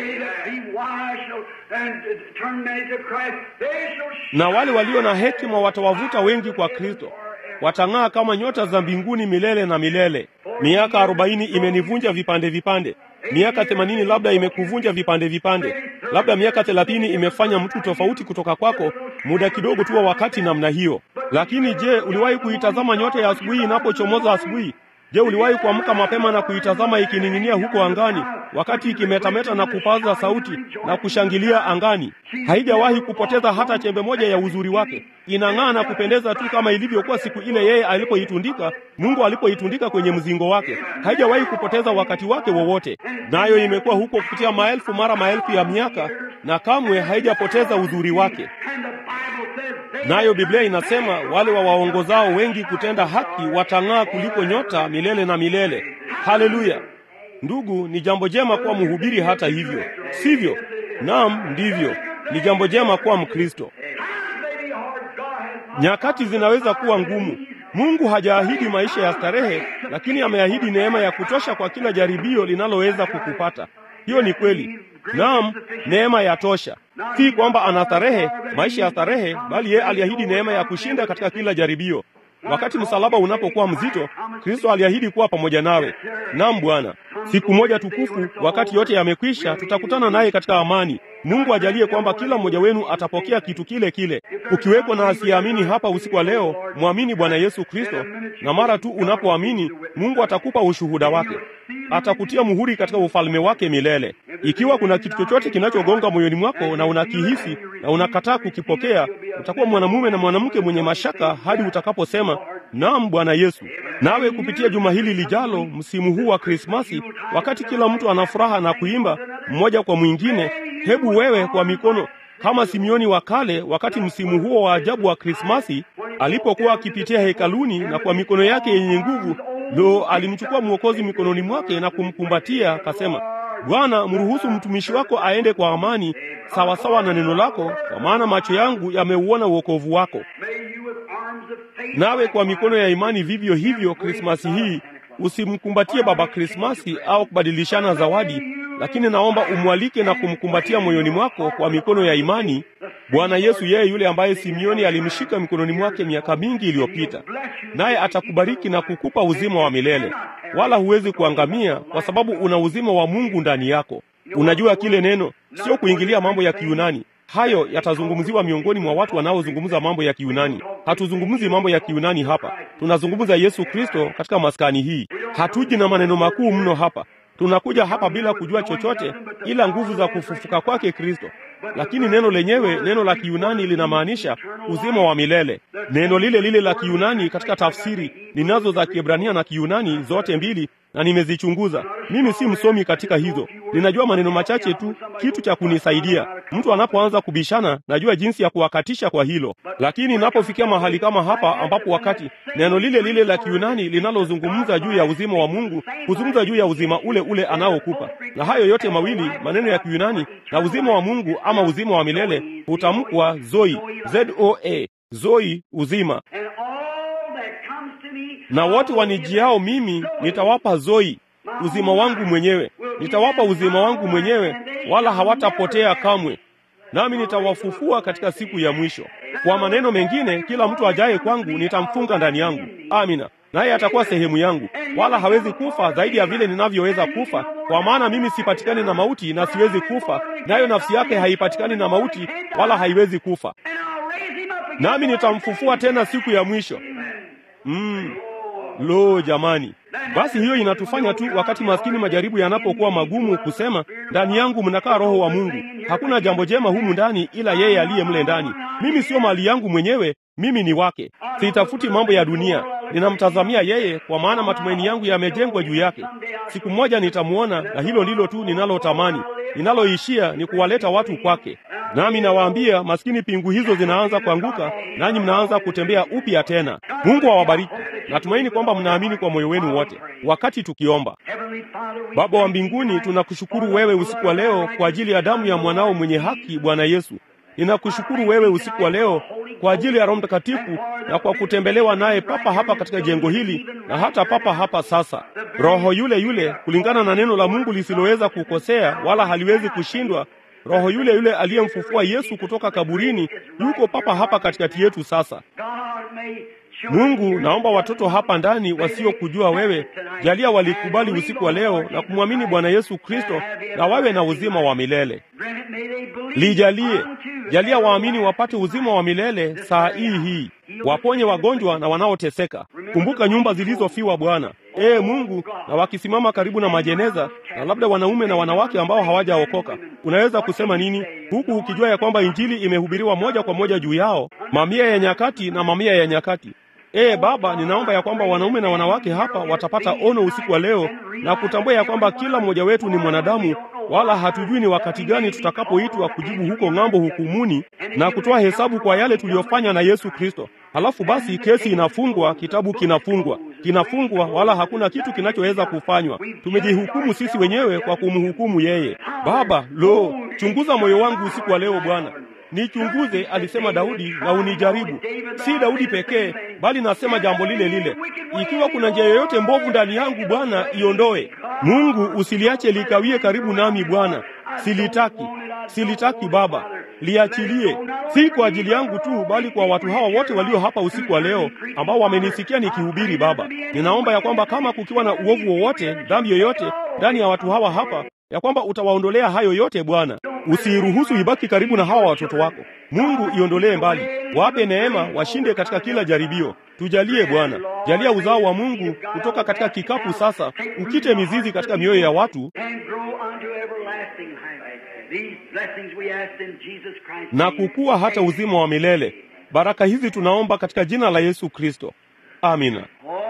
A: Na wale walio na hekima watawavuta wengi kwa Kristo, watang'aa kama nyota za mbinguni milele na milele. Miaka arobaini imenivunja vipande vipande, miaka themanini labda imekuvunja vipande vipande, labda miaka thelathini imefanya mtu tofauti kutoka kwako, muda kidogo tu wa wakati namna hiyo. Lakini je, uliwahi kuitazama nyota ya asubuhi inapochomoza asubuhi? Je, uliwahi kuamka mapema na kuitazama ikining'inia huko angani, wakati ikimetameta na kupaza sauti na kushangilia angani? Haijawahi kupoteza hata chembe moja ya uzuri wake. Inang'aa na kupendeza tu kama ilivyokuwa siku ile yeye alipoitundika, Mungu alipoitundika kwenye mzingo wake. Haijawahi kupoteza wakati wake wowote, nayo imekuwa huko kupitia maelfu mara maelfu ya miaka, na kamwe haijapoteza uzuri wake. Nayo Biblia inasema wale wawaongozao wengi kutenda haki watang'aa kuliko nyota milele na milele. Haleluya! Ndugu, ni jambo jema kuwa mhubiri. Hata hivyo, sivyo? Naam, ndivyo. Ni jambo jema kuwa Mkristo. Nyakati zinaweza kuwa ngumu. Mungu hajaahidi maisha ya starehe, lakini ameahidi neema ya kutosha kwa kila jaribio linaloweza kukupata. Hiyo ni kweli. Naam, neema ya tosha. Si kwamba ana starehe, maisha ya starehe, bali yeye aliahidi neema ya kushinda katika kila jaribio. Wakati msalaba unapokuwa mzito, Kristo aliahidi kuwa pamoja nawe. Naam Bwana, siku moja tukufu, wakati yote yamekwisha, tutakutana naye katika amani. Mungu ajalie kwamba kila mmoja wenu atapokea kitu kile kile. Ukiweko na asiyeamini hapa usiku wa leo, mwamini Bwana Yesu Kristo, na mara tu unapoamini, Mungu atakupa ushuhuda wake, atakutia muhuri katika ufalme wake milele. Ikiwa kuna kitu chochote kinachogonga moyoni mwako na unakihisi na unakataa kukipokea, utakuwa mwanamume na mwanamke mwenye mashaka hadi utakaposema naam, Bwana Yesu. Nawe kupitia juma hili lijalo, msimu huu wa Krismasi, wakati kila mtu ana furaha na kuimba mmoja kwa mwingine, hebu wewe kwa mikono kama Simioni wa kale, wakati msimu huo wa ajabu wa Krismasi alipokuwa akipitia hekaluni na kwa mikono yake yenye nguvu, lo, alimchukua Mwokozi mikononi mwake na kumkumbatia, akasema, Bwana, mruhusu mtumishi wako aende kwa amani sawasawa na neno lako, kwa maana macho yangu yameuona wokovu wako. Nawe kwa mikono ya imani vivyo hivyo, Krismasi hii usimkumbatie Baba Krismasi au kubadilishana zawadi, lakini naomba umwalike na kumkumbatia moyoni mwako kwa mikono ya imani Bwana Yesu, yeye yule ambaye Simioni alimshika mikononi mwake miaka mingi iliyopita, naye atakubariki na kukupa uzima wa milele, wala huwezi kuangamia, kwa sababu una uzima wa Mungu ndani yako. Unajua kile neno, sio kuingilia mambo ya Kiyunani. Hayo yatazungumziwa miongoni mwa watu wanaozungumza mambo ya Kiyunani. Hatuzungumzi mambo ya Kiyunani hapa, tunazungumza Yesu Kristo katika maskani hii. Hatuji na maneno makuu mno hapa. Tunakuja hapa bila kujua chochote ila nguvu za kufufuka kwake Kristo. Lakini neno lenyewe, neno la Kiyunani linamaanisha uzima wa milele. Neno lile lile la Kiyunani katika tafsiri ninazo za Kiebrania na Kiyunani zote mbili, na nimezichunguza. Mimi si msomi katika hizo, ninajua maneno machache tu, kitu cha kunisaidia. Mtu anapoanza kubishana, najua jinsi ya kuwakatisha kwa hilo. Lakini inapofikia mahali kama hapa, ambapo wakati neno lile lile la Kiyunani linalozungumza juu ya uzima wa Mungu huzungumza juu ya uzima ule ule anaokupa, na hayo yote mawili, maneno ya Kiyunani na uzima wa Mungu ama uzima wa milele, hutamkwa zoi, z o a, zoi, uzima na wote wanijiao mimi nitawapa zoi, uzima wangu mwenyewe. Nitawapa uzima wangu mwenyewe, wala hawatapotea kamwe, nami nitawafufua katika siku ya mwisho. Kwa maneno mengine, kila mtu ajaye kwangu nitamfunga ndani yangu. Amina. Naye atakuwa sehemu yangu, wala hawezi kufa zaidi ya vile ninavyoweza kufa, kwa maana mimi sipatikani na mauti na siwezi kufa, nayo nafsi yake haipatikani na mauti wala haiwezi kufa, nami nitamfufua tena siku ya mwisho. Mm. Lo, jamani! Basi hiyo inatufanya tu, wakati maskini majaribu yanapokuwa magumu, kusema ndani yangu mnakaa Roho wa Mungu. Hakuna jambo jema humu ndani ila yeye aliye mle ndani. Mimi sio mali yangu mwenyewe, mimi ni wake. Sitafuti mambo ya dunia. ninamtazamia yeye, kwa maana matumaini yangu yamejengwa juu yake. Siku moja nitamwona, na hilo ndilo tu ninalotamani. Ninaloishia ni kuwaleta watu kwake. Nami nawaambia, maskini, pingu hizo zinaanza kuanguka, nanyi mnaanza kutembea upya tena. Mungu awabariki. Natumaini kwamba mnaamini kwa moyo wenu wote wakati tukiomba. Baba wa mbinguni, tunakushukuru wewe usiku wa leo kwa ajili ya damu ya mwanao mwenye haki, Bwana Yesu. Ninakushukuru wewe usiku wa leo kwa ajili ya Roho Mtakatifu na kwa kutembelewa naye papa hapa katika jengo hili na hata papa hapa sasa. Roho yule yule, kulingana na neno la Mungu lisiloweza kukosea wala haliwezi kushindwa, Roho yule yule aliyemfufua Yesu kutoka kaburini yuko papa hapa katikati yetu sasa. Mungu, naomba watoto hapa ndani wasiokujua wewe, jalia walikubali usiku wa leo na kumwamini Bwana Yesu Kristo na wawe na uzima wa milele. Lijalie, jalia waamini wapate uzima wa milele saa hii hii. Waponye wagonjwa na wanaoteseka. Kumbuka nyumba zilizofiwa Bwana. Ee Mungu, na wakisimama karibu na majeneza na labda wanaume na wanawake ambao hawajaokoka, unaweza kusema nini huku ukijua ya kwamba injili imehubiriwa moja kwa moja juu yao, mamia ya nyakati na mamia ya nyakati? Ee Baba, ninaomba ya kwamba wanaume na wanawake hapa watapata ono usiku wa leo na kutambua ya kwamba kila mmoja wetu ni mwanadamu, wala hatujui ni wakati gani tutakapoitwa kujibu huko ng'ambo hukumuni na kutoa hesabu kwa yale tuliyofanya na Yesu Kristo. Halafu basi kesi inafungwa, kitabu kinafungwa, kinafungwa, wala hakuna kitu kinachoweza kufanywa. Tumejihukumu sisi wenyewe kwa kumhukumu yeye. Baba, lo, chunguza moyo wangu usiku wa leo Bwana. Nichunguze, alisema Daudi, na unijaribu. Si Daudi pekee, bali nasema jambo lile lile. Ikiwa kuna njia yoyote mbovu ndani yangu, Bwana, iondoe. Mungu, usiliache likawie karibu nami Bwana. Silitaki, silitaki Baba, liachilie, si kwa ajili yangu tu, bali kwa watu hawa wote walio hapa usiku wa leo ambao wamenisikia nikihubiri. Baba, ninaomba ya kwamba kama kukiwa na uovu wowote, dhambi yoyote ndani ya watu hawa hapa ya kwamba utawaondolea hayo yote Bwana. Usiruhusu ibaki karibu na hawa watoto wako. Mungu, iondolee mbali, wape neema, washinde katika kila jaribio. Tujalie Bwana, jalia uzao wa Mungu kutoka katika kikapu sasa, ukite mizizi katika mioyo ya watu na kukua hata uzima wa milele. Baraka hizi tunaomba katika jina la Yesu Kristo, amina.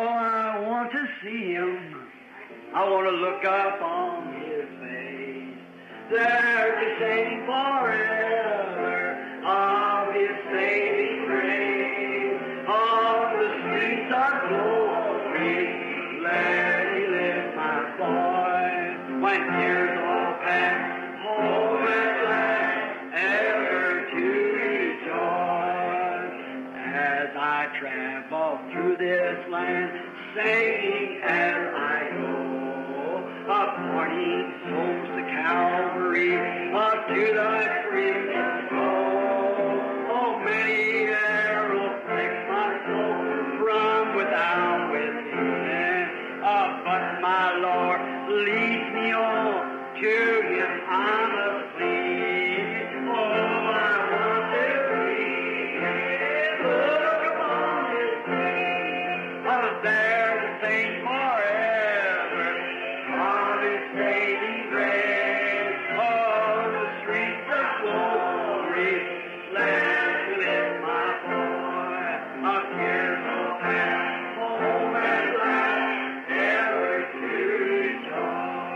B: I want to look up on His face, there to sing forever of His saving grace. On the streets of glory, let me lift my voice. When tears all pass, home at last, ever to rejoice. As I travel through this land, singing as I go of morning souls to Calvary, up to thy free soul. Oh, many arrows prick my soul from without within. Oh, but my Lord leads me on to Him I must flee. Oh, I want to be look upon His face. Oh, there to sing forever of His saving grace. Oh, the streets of glory, let me lift my voice. A tears will pass, home at last, ever to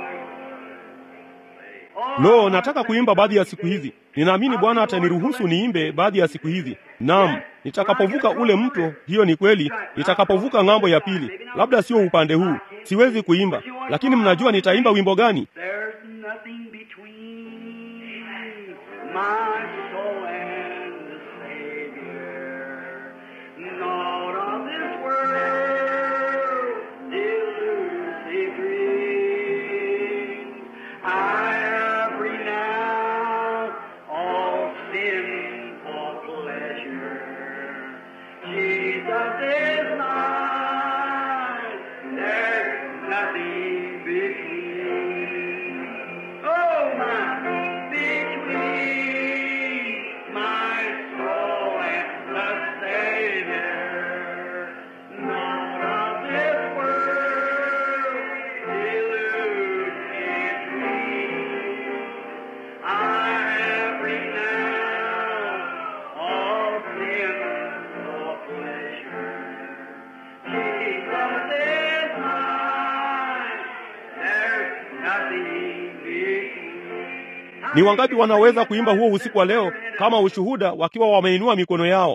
B: rejoice.
A: Lo, nataka kuimba baadhi ya siku hizi. Ninaamini Bwana ataniruhusu niimbe baadhi ya siku hizi. Naam, nitakapovuka ule mto, hiyo ni kweli. Nitakapovuka ng'ambo ya pili, labda sio upande huu, siwezi kuimba, lakini mnajua nitaimba wimbo gani?
B: There's nothing between my soul and the Savior. Not of this world delusive dream. I have renounced all sinful pleasure. Jesus is mine. There's nothing between.
A: Ni wangapi wanaweza kuimba huo usiku wa leo kama ushuhuda, wakiwa wameinua mikono yao?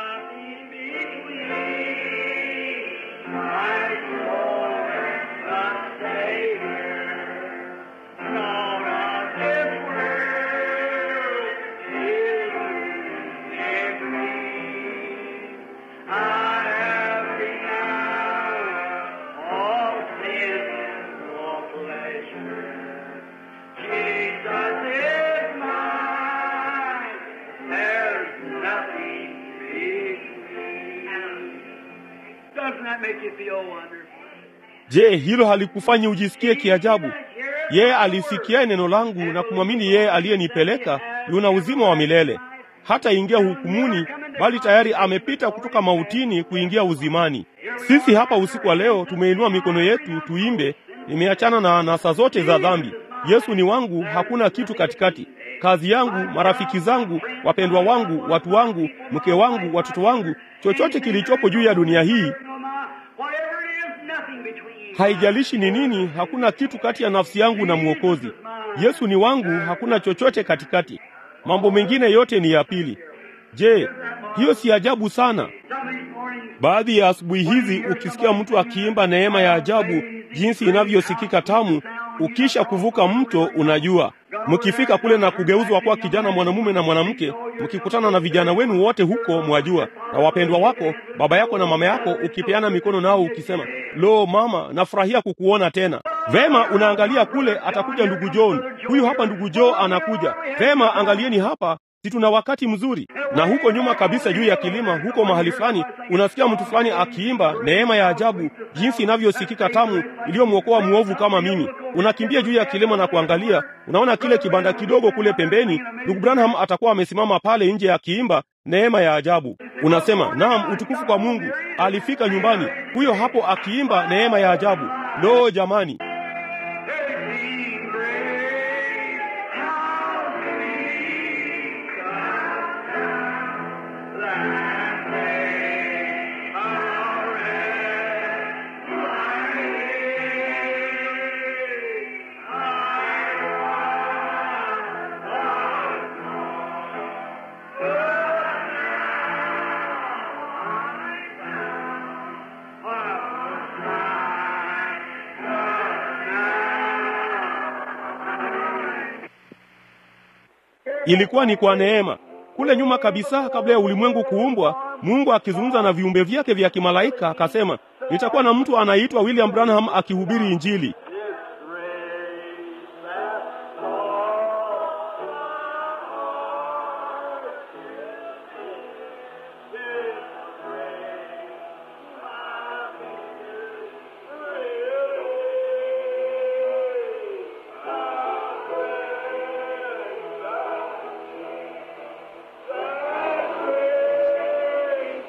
A: Je, hilo halikufanyi ujisikie kiajabu? Yeye alisikia neno langu na kumwamini yeye aliyenipeleka yuna uzima wa milele, hata ingia hukumuni, bali tayari amepita kutoka mautini kuingia uzimani. Sisi hapa usiku wa leo tumeinua mikono yetu tuimbe, nimeachana na anasa zote za dhambi. Yesu ni wangu, hakuna kitu katikati. Kazi yangu, marafiki zangu, wapendwa wangu, watu wangu, mke wangu, watoto wangu, chochote kilichopo juu ya dunia hii haijalishi ni nini, hakuna kitu kati ya nafsi yangu na Mwokozi. Yesu ni wangu, hakuna chochote katikati. Mambo mengine yote ni ya pili. Je, hiyo si ajabu sana? Baadhi ya asubuhi hizi ukisikia mtu akiimba neema ya ajabu, jinsi inavyosikika tamu, ukisha kuvuka mto, unajua mkifika kule na kugeuzwa kwa kijana mwanamume na mwanamke, mkikutana na vijana wenu wote huko, mwajua, na wapendwa wako, baba yako na mama yako, ukipeana mikono nao ukisema, lo mama, nafurahia kukuona tena. Vema, unaangalia kule, atakuja ndugu John, huyu hapa ndugu Joe anakuja. Vema, angalieni hapa si tuna wakati mzuri. Na huko nyuma kabisa, juu ya kilima huko mahali fulani, unasikia mtu fulani akiimba neema ya ajabu, jinsi inavyosikika tamu, iliyomwokoa mwovu kama mimi. Unakimbia juu ya kilima na kuangalia, unaona kile kibanda kidogo kule pembeni, ndugu Branham atakuwa amesimama pale nje akiimba neema ya ajabu. Unasema naam, utukufu kwa Mungu. Alifika nyumbani, huyo hapo akiimba neema ya ajabu. Lo, jamani! Ilikuwa ni kwa neema. Kule nyuma kabisa, kabla ya ulimwengu kuumbwa, Mungu akizungumza na viumbe vyake vya kimalaika akasema, nitakuwa na mtu anaitwa William Branham akihubiri Injili.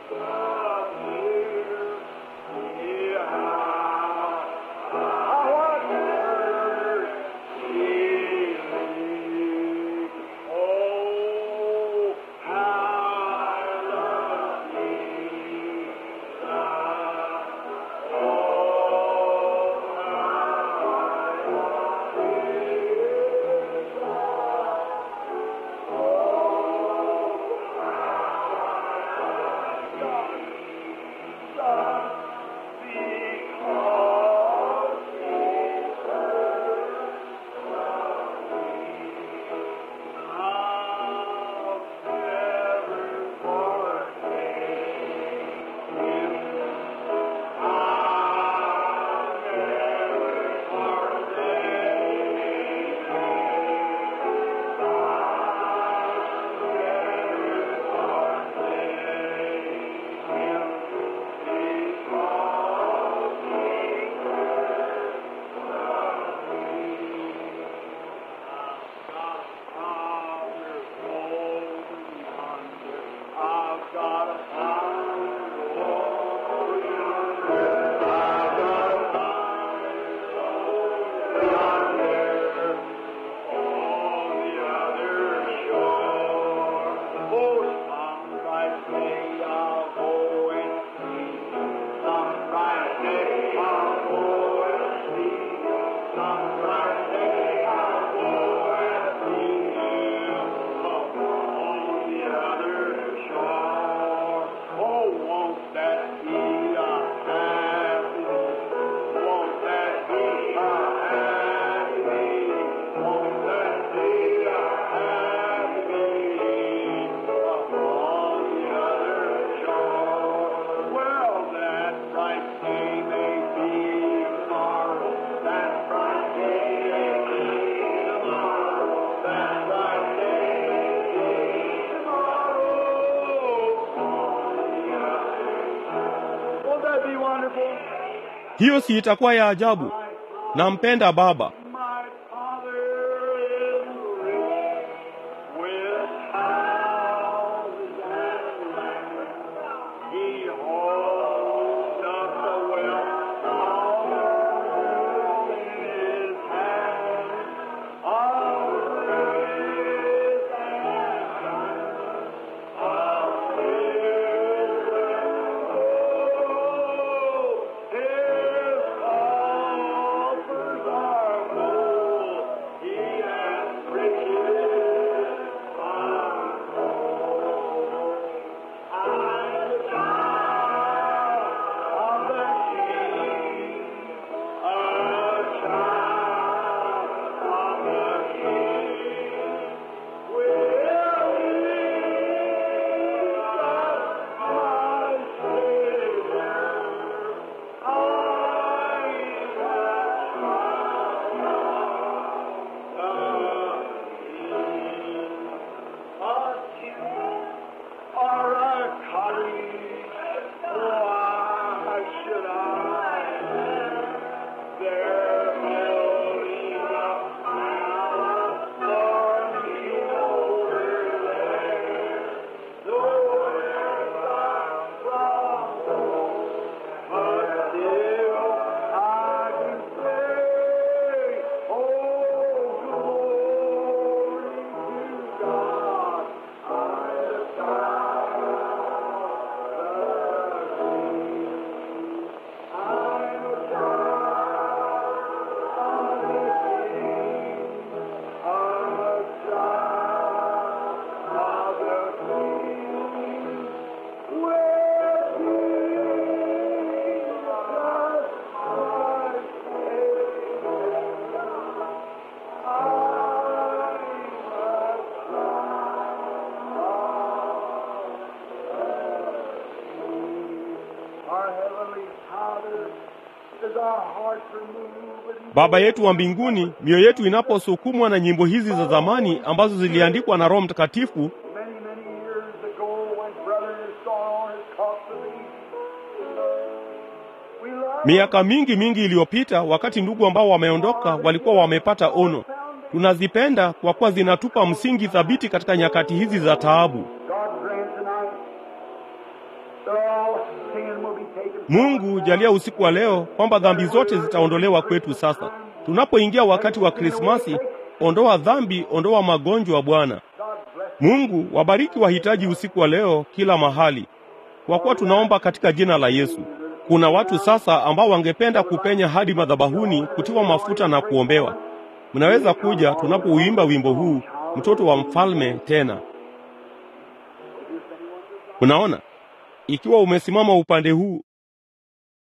C: I want
A: Hiyo si itakuwa ya ajabu? Nampenda Baba.
B: My Father is rich with houses and land. He holds up the wealth of the world in his hand. Of riches and diamonds, of silver and gold. His coffers are full. He has riches untold. I'm a child of the King, a child of the King. Will Jesus, my Savior, I or a cottage, why should I? They're building up now for me over there. Nowhere I'm from home, but still I can say, oh, glory to God. I'm a child of the King. I'm a child of the King. I'm a child of the King. With Jesus, my Savior, Our Heavenly Father, is our heart removed with
A: Baba yetu wa mbinguni, mioyo yetu inaposukumwa na nyimbo hizi za zamani ambazo ziliandikwa na Roho Mtakatifu
B: many, many years ago when Brother Saul has taught the me. We love
A: miaka mingi mingi iliyopita, wakati ndugu ambao wameondoka walikuwa wamepata ono. Tunazipenda kwa kuwa zinatupa msingi thabiti katika nyakati hizi za taabu.
B: God grant tonight that all sin will be taken from
A: Mungu
B: us
A: jalia usiku wa leo kwamba dhambi zote zitaondolewa kwetu sasa. Tunapoingia wakati wa Krismasi, ondoa dhambi, ondoa magonjwa Bwana.
B: God bless
A: Mungu wabariki wahitaji usiku wa leo kila mahali, kwa kuwa tunaomba katika jina la Yesu. Kuna watu sasa ambao wangependa kupenya hadi madhabahuni kutiwa mafuta na kuombewa. Mnaweza kuja tunapouimba wimbo huu, mtoto wa mfalme tena. Unaona, ikiwa umesimama upande huu,